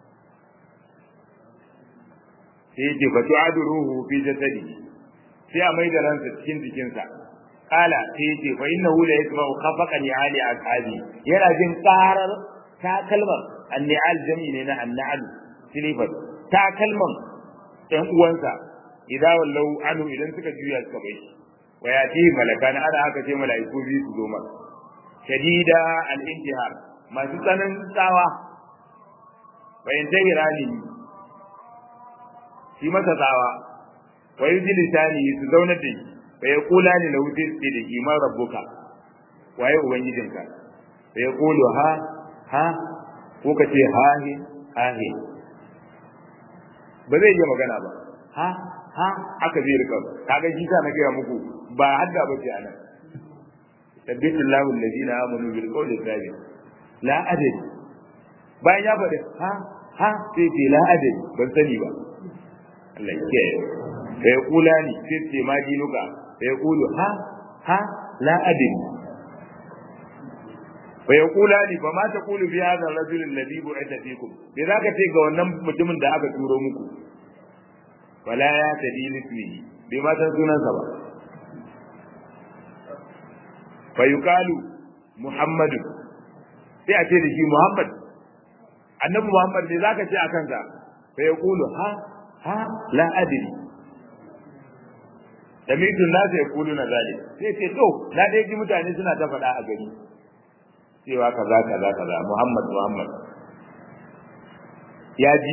sai yake fa tu'adu ruhu fi jasadi sai a mai da ransa cikin jikinsa kala sai yake fa innahu la yasma'u khafaqan ali ashabi yana jin karar ta kalmar anni'al jami ne na annal silifat ta kalmar ɗan uwansa idan wallau anu idan suka juya suka bai wa yati malakan ana haka sai malaiku biyu su zo masa shadida al-intihar masu tsanin tsawa wa intahirani shi masa tsawa wa yujli lisani su zauna da shi fa yaqula ni lahu tisbi da iman rabbuka waye ubangijinka fa yaqulu ha ha ko ka ce ha he ha he ba zai iya magana ba ha ha aka zai rika kaga shi sa na gaya muku ba hadda ba ce anan tabbitu Allahu alladhina amanu bil qawli thabit la adri bayan ya faɗi ha ha sai ce la adri ban sani ba Allah ya kiyaye fa yaqula ni sai ce ma dinuka fa yaqulu ha ha la adri fa yaqula ni fa ma taqulu fi hadha ar-rajul alladhi bu'itha fikum me zaka ce ga wannan mutumin da aka turo muku wala ya tadi lismihi bai ma san sunansa ba fa yuqalu muhammadu sai a ce da shi muhammad annabi muhammad ne zaka ce akan sa fa yaqulu ha ha la adri sami'tu an-nas yaquluna zalik sai ce to na dai ji mutane suna ta faɗa a gari cewa kaza kaza kaza muhammad muhammad ya ji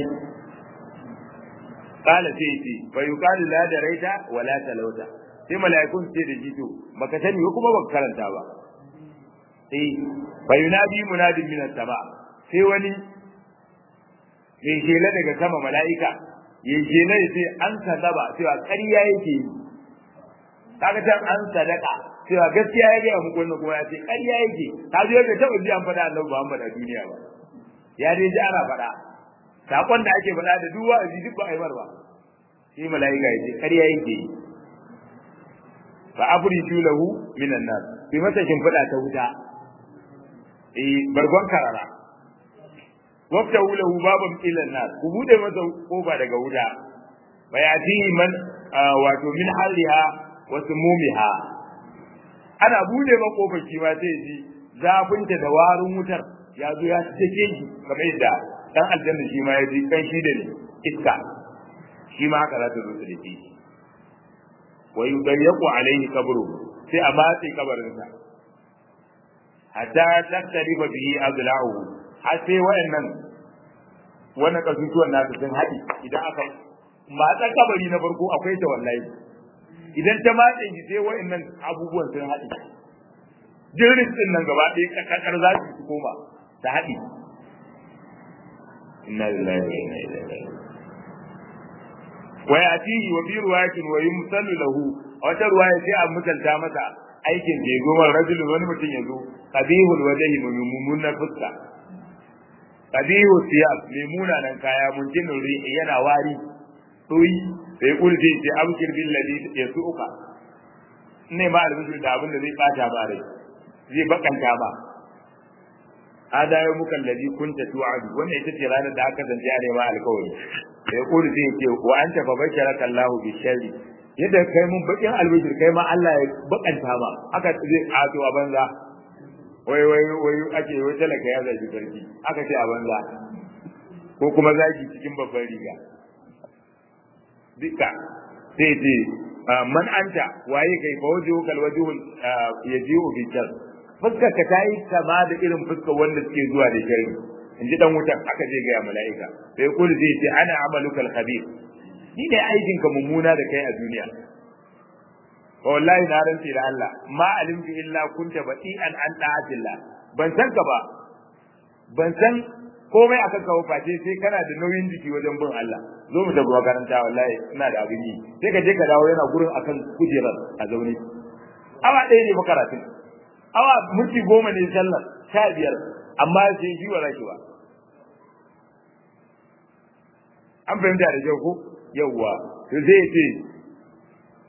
qala sai ce fa yuqalu la daraita wa la talauta sai mala'ikun ce da jito baka sani ko kuma baka karanta ba eh fa yunadi munadin min as-sama sai wani mai shela daga sama mala'ika ya shela ya ce an sadaba cewa ƙarya yake yi kaga can an sadaka cewa gaskiya ya gaya muku wannan kuma ya ce ƙarya yake ka zo bai taɓa ji an faɗa annabi Muhammad a duniya ba ya dai ji ana faɗa sakon da ake faɗa da duk wa'azi duk ba a yi ba sai mala'ika ya ce ƙarya yake yi fa abridu lahu minan nas bi masa shimfiɗa ta wuta eh bargon karara wafta lahu baban ilan nas ku bude masa kofa daga wuta bayatihi man wato min haliha wa sumumiha ana bude ma kofar shi ma sai ji zafinta da warin wutar ya zo ya take shi kamar yadda dan aljanna shi ma ya ji kan shi da ne iska shi ma haka za ta zo ta dake shi wa yudayyaqu alayhi qabru sai a matse kabarinsa hatta taktariba bihi adla'uhu har sai wayannan wannan kasusuwan nasu sun haɗi idan aka matsan kabari na farko akwai ta wallahi idan ta matse shi sai wayannan abubuwan sun haɗi jirgin din nan gaba ɗaya kakakar za su koma ta haɗi inna lillahi wa inna ilaihi raji'un wa yatihi wa bi ruwayatin wa yumsalu lahu a wata ruwaya sai a mutalta masa aikin da ya zo man rajulun wani mutum ya zo qabihul wajhi mummunan fuska qabihu siyab mai munanan kaya munjinul rihi yana wari doyi sai kulje ce abkir bil ladhi yasuka ne ma albisu da abin da zai bata ba rai zai bakanta ba hada yau mukan ladhi kunta tu'adu wannan ita ce ranar da aka zance a nema alkawari sai kulje ce wa anta fa basharaka Allahu bi sharri yadda kai mun bakin albishir kai ma Allah ya bakanta ba aka zai ato a banza wai wai wai ake wai talaka ya zaki sarki aka ce a banza ko kuma zaki cikin babban riga duka sai ce man anta waye kai fa wajihu kal wajhu yaji'u bi jar fuskar ka tayi kama da irin fuskar wanda suke zuwa da shari in ji dan wutan aka je ga mala'ika sai kullu zai ce ana amalukal khabir ni ne aikin ka mummuna da kai a duniya wallahi na rantsi da Allah ma alimtu illa kunta bati'an an ta'atillah ban san ka ba ban san komai akan ka face sai kana da nauyin jiki wajen bin Allah zo mu tafi makaranta wallahi ina da abin yi sai ka je ka dawo yana gurin akan kujerar a zaune awa ɗaya ne fa karatun awa minti goma ne sallar sha biyar amma sai shi wa zaki ba an fahimta da kyau ko yawwa to zai ce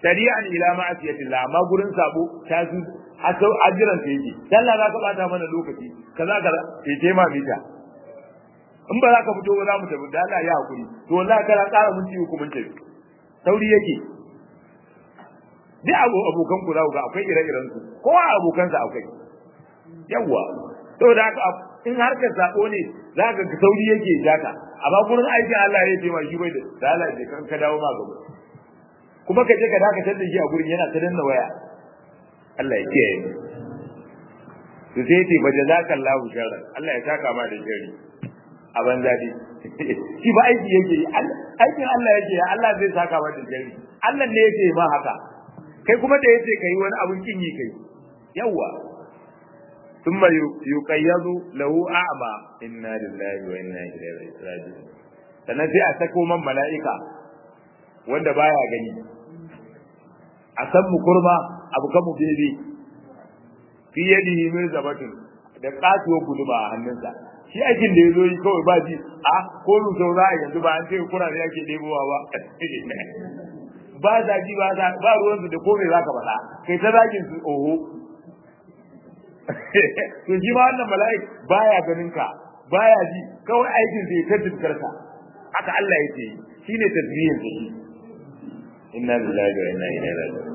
tari'an ila ma'asiyatillah amma gurin sabo ta su hasau ajiran ta yake sallah za ka bata mana lokaci kaza kaza sai ce ma mita in ba za ka fito ba za mu tafi da Allah ya hakuri to wallahi kana ƙara mun ci hukumin tafi sauri yake duk abu abokan ku za ku ga akwai ire-iren su kowa abokansa akwai yawwa saboda haka in harkar sako ne za ka ga sauri yake jaka amma gurin aikin Allah ya ce ma shi bai da Allah ya kan ka dawo ma gaba kuma ka je ka dakatar da shi a gurin yana ta danna waya Allah ya kiyaye mu to sai ce ba jazakallahu sharran Allah ya saka ma da shari a banza dai shi ba aiki yake aikin Allah yake Allah zai saka ma da shari Allah ne yake ma haka kai kuma da yace kai wani abun kin yi kai yawa ثم يقيض له أعمى إنا لله وإنا إليه راجعون sannan sai a sako man mala'ika wanda baya gani a san mu kurma abu kan mu bebe fi yadihi min zabatun da katuwar guduma a hannunsa shi aikin da ya zo yi kawai ba ji a ko mu sau za a yanzu ba an ce kura ne ake ɗebowa ba ba zagi ba ba ruwansu da kome za ka faɗa kai ta zagin su oho to shi ma wannan mala'ik baya ganin ka baya ji kawai aikin zai ta dukkarka haka Allah yake yi shine tasbihin sa shi inna lillahi wa inna ilaihi raji'un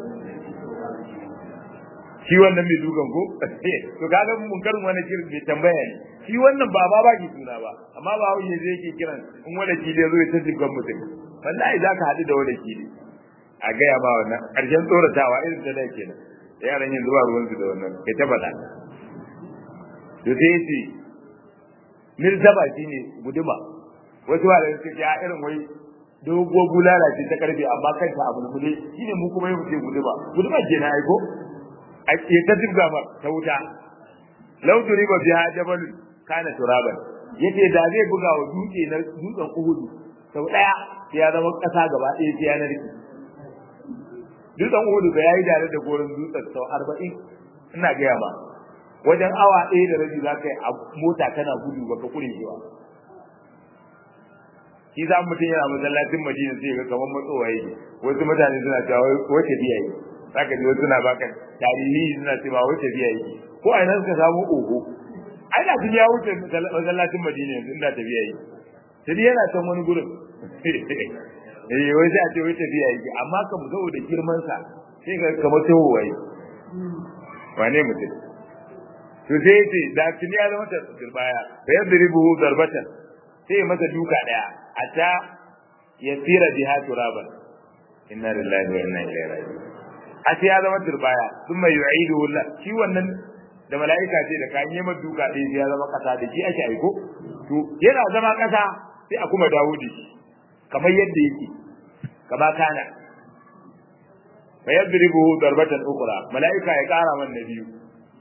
shi wannan mai dukan ko to kaga mun karin wani kirin bai tambaya ne shi wannan ba ba ba ki suna ba amma ba wani zai yake kiran in wani kile zo ya ta dukkan mutum wallahi zaka haɗu da wani kile a gaya ba wannan ƙarshen tsoratawa irin ta da kenan yaran yanzu ba ruwansu da wannan kai ta faɗa to sai yace mirzaba shine guduma wasu ba da suke ya irin wai dogo bulala ce ta karfe amma kanta abu ne shine mu kuma yau ce guduma guduma ke na aiko a ke ta dubga ba ta wuta law turiba biha jabal kana turaban yace da zai buga wa dutse na dutsen uhudu sau daya ya zama kasa gaba ɗaya sai ya narke dutsen uhudu ga yayi dare da gorin dutsen sau arba'in ina gaya ba wajen awa ɗaya da rabi za ka yi a mota kana gudu baka kure shi ba shi za mutum yana masallacin madina sai ga kamar matsowa yake wasu mutane suna cewa wace biya yi za ka ji wasu suna baka tarihi suna cewa wace biya yi ko a nan suka samu oho ai da sun ya wuce masallacin madina yanzu inda tafiya yi sai yana can wani gurin eh wai sai a ce wai tafiya yake amma kam saboda girman sa sai ga kamar tawowa yi wane mutum to sai yace da tuni ya zama turbaya da yadda ribuhu darbatan sai masa duka daya a ta yasira biha turaban inna lillahi wa inna ilaihi raji'un a sai ya zama turbaya thumma yu'iduhu la shi wannan da mala'ika ce da kan yi duka ɗaya sai ya zama kasa da shi ake aiko to yana zama kasa sai a kuma dawo da shi kamar yadda yake kama kana fa yadribuhu darbatan ukhra malaika ya kara man na biyu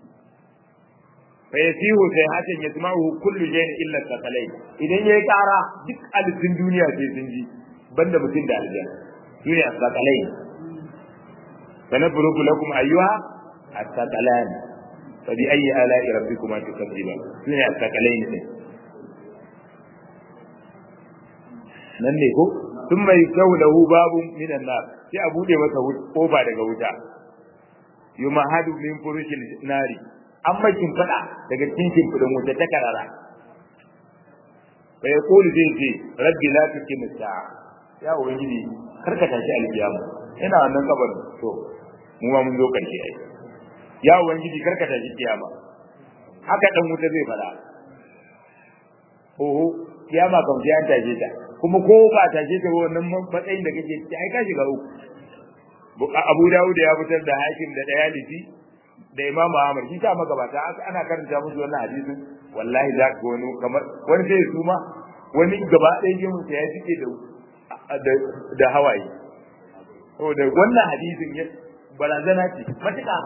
fa yasihu sai hakan yasma'u kullu shay'in illa taqalay idan yayi kara duk alifin duniya sai sun ji banda mutum da aljanna shine taqalay sanabruku lakum ayyuha at-taqalan fa bi ayyi ala'i rabbikuma tukadziban shine at-taqalay ne nan ne ko sun mai kyau da hu babu minan nar sai a bude masa kofa daga wuta yumahadu min furushil nari an makin fada daga cikin fudin wuta ta karara bai kulu zai ce rabbi la tukim sa'a ya ubangiji karka tashi alkiyama ina wannan kabarin to mu ma mun zo karshe ai ya ubangiji karka tashi kiyama haka dan wuta zai fada oho kiyama kam sai an tashi ta kuma ko ba ta ce ta wannan matsayin da kake ciki ai ka shiga uku Abu Dawud ya fitar da Hakim da Dayalisi da Imam Ahmad shi ta magabata ana karanta musu wannan hadisin wallahi za ka wani kamar wani sai su ma wani gaba ɗaya gemun sa ya fike da da hawaye saboda wannan hadisin ya barazana ce matuƙa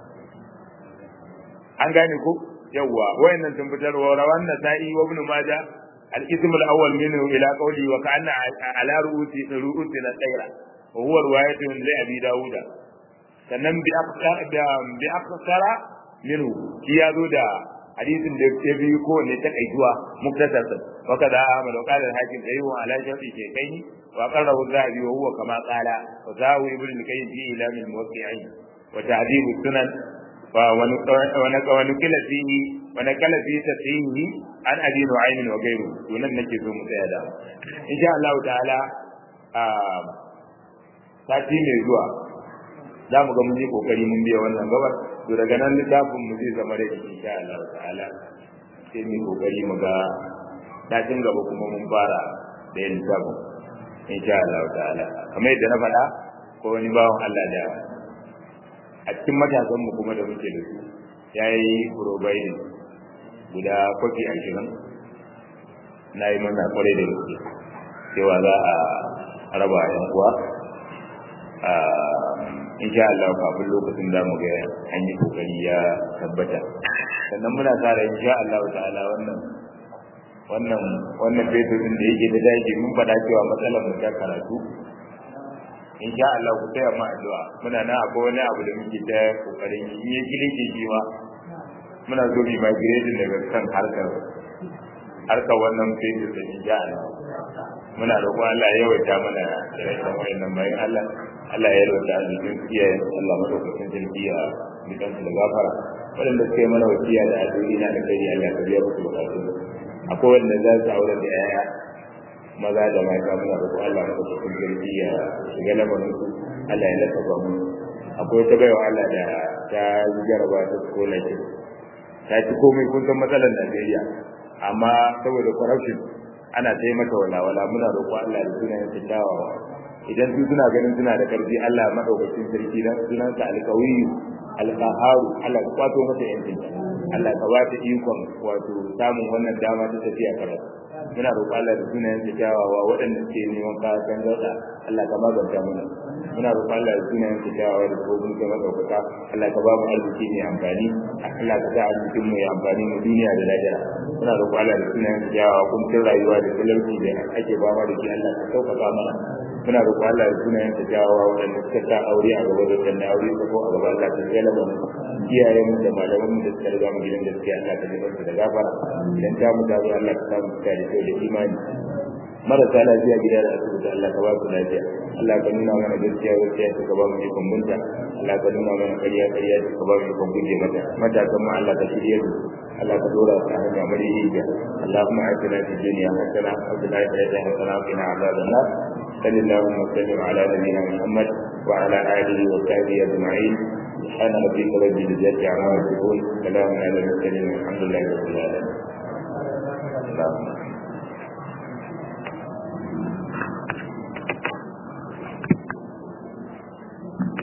an gane ko yawwa wayannan sun fitar wa rawan nasa'i wa ibn majah الاسم الاول منه الى قوله وكان على رؤوس رؤوسنا الطيرة وهو رواية لأبي داود sannan bi aksara minhu shi ya zo da hadisin da ya biyu ko ne ta kaituwa muktasar sa wa kaza ahmad wa qala al-hakim sayyid ala sharti shaykaini wa qarrahu zahabi wa huwa kama qala wa zahu ibn al-qayyim fi ilam al-muwaqqi'in wa ta'dib sunan wa wa naqala fihi wa naqala fi tasihi an abi nu'aym wa ghayru sunan nake so mu tsaya da insha Allah ta'ala a sati mai zuwa za mu ga mun yi kokari mun biya wannan gabar to daga nan littafin mu zai zama da insha Allah ta'ala sai mu kokari mu ga satin gaba kuma mun fara da yin littafin insha Allah ta'ala kamar yadda na faɗa ko wani bawan Allah da a cikin matasan mu kuma da muke da su yayi providing guda kofi ashirin na yi mana kwarai da gaske cewa za a raba yan uwa insha Allah kafin lokacin da mu ga an yi kokari ya tabbata sannan muna sa ran insha Allah ta'ala wannan wannan wannan fetur din da yake da daji mun faɗa cewa matsalar mu ta karatu insha Allah ku taya mu addu'a muna na akwai wani abu da muke ta kokarin yi yi kilike shi ma muna so mu migrating daga kan harkar harkar wannan fetur da insha Allah muna roƙon Allah ya yawaita mana da rashin wayannan bayan Allah Allah ya yawaita arzikin iyayen Allah madaukakin sarki a bidan da gafara waɗanda suka yi mana wasiya da addu'o'i na da kai Allah ya biya musu bukatu akwai wanda za su aure da yaya maza da mata muna roƙon Allah madaukakin sarki ya shiga lamarin su Allah ya lafafa mu akwai wata baiwa Allah da ta jaraba ta scholarship ta ci komai kun san matsalar Najeriya amma saboda corruption ana ta yi mata walawala muna roƙo Allah da sunayen su kyawawa idan su suna ganin suna da karfi Allah madaukakin sarki dan sunan sa alqawiyyu alqaharu Allah ya kwato mata yancin Allah ka ba ta ikon wato samun wannan dama ta tafiya karatu muna roƙo Allah da sunayen su kyawawa waɗanda suke neman kayan dauka Allah ka maganta mana muna roƙo Allah da sunayen su kyawawa da kofin ka madaukaka Allah ka ba mu arziki mai amfani Allah ka sa arzikin mu ya amfani mu duniya da lahira muna roƙo Allah da sunayen su kyawawa kun rayuwa da talauci da ake ba da shi Allah ka sauƙaƙa mana muna roƙo Allah da sunayen ta jawawa waɗanda suka sa aure a gaba da sannan aure ta ko a gaba Allah ta tsaya lama mu iyayen mu da malaman mu da suka riga mu gidan gaskiya Allah ta jibar da gafara idan ta mu ta zo Allah ka samu ta da kyau da imani marasa lafiya gida da asibiti Allah ka ba su lafiya Allah ka nuna mana gaskiya gaskiya ta ka ba mu ikon bunta Allah ka nuna mana ƙarya ƙarya ta ka ba mu ikon guje mata matasan mu Allah ka shirye su Allah ka dora ta hanya mari hijiya Allahumma atina fid dunya hasana wa fil akhirati hasana wa qina adhaban nar صلى اللهم وسلم على نبينا محمد وعلى اله وصحبه اجمعين سبحان ربك رب العزه عما يصفون سلام على المرسلين والحمد لله رب العالمين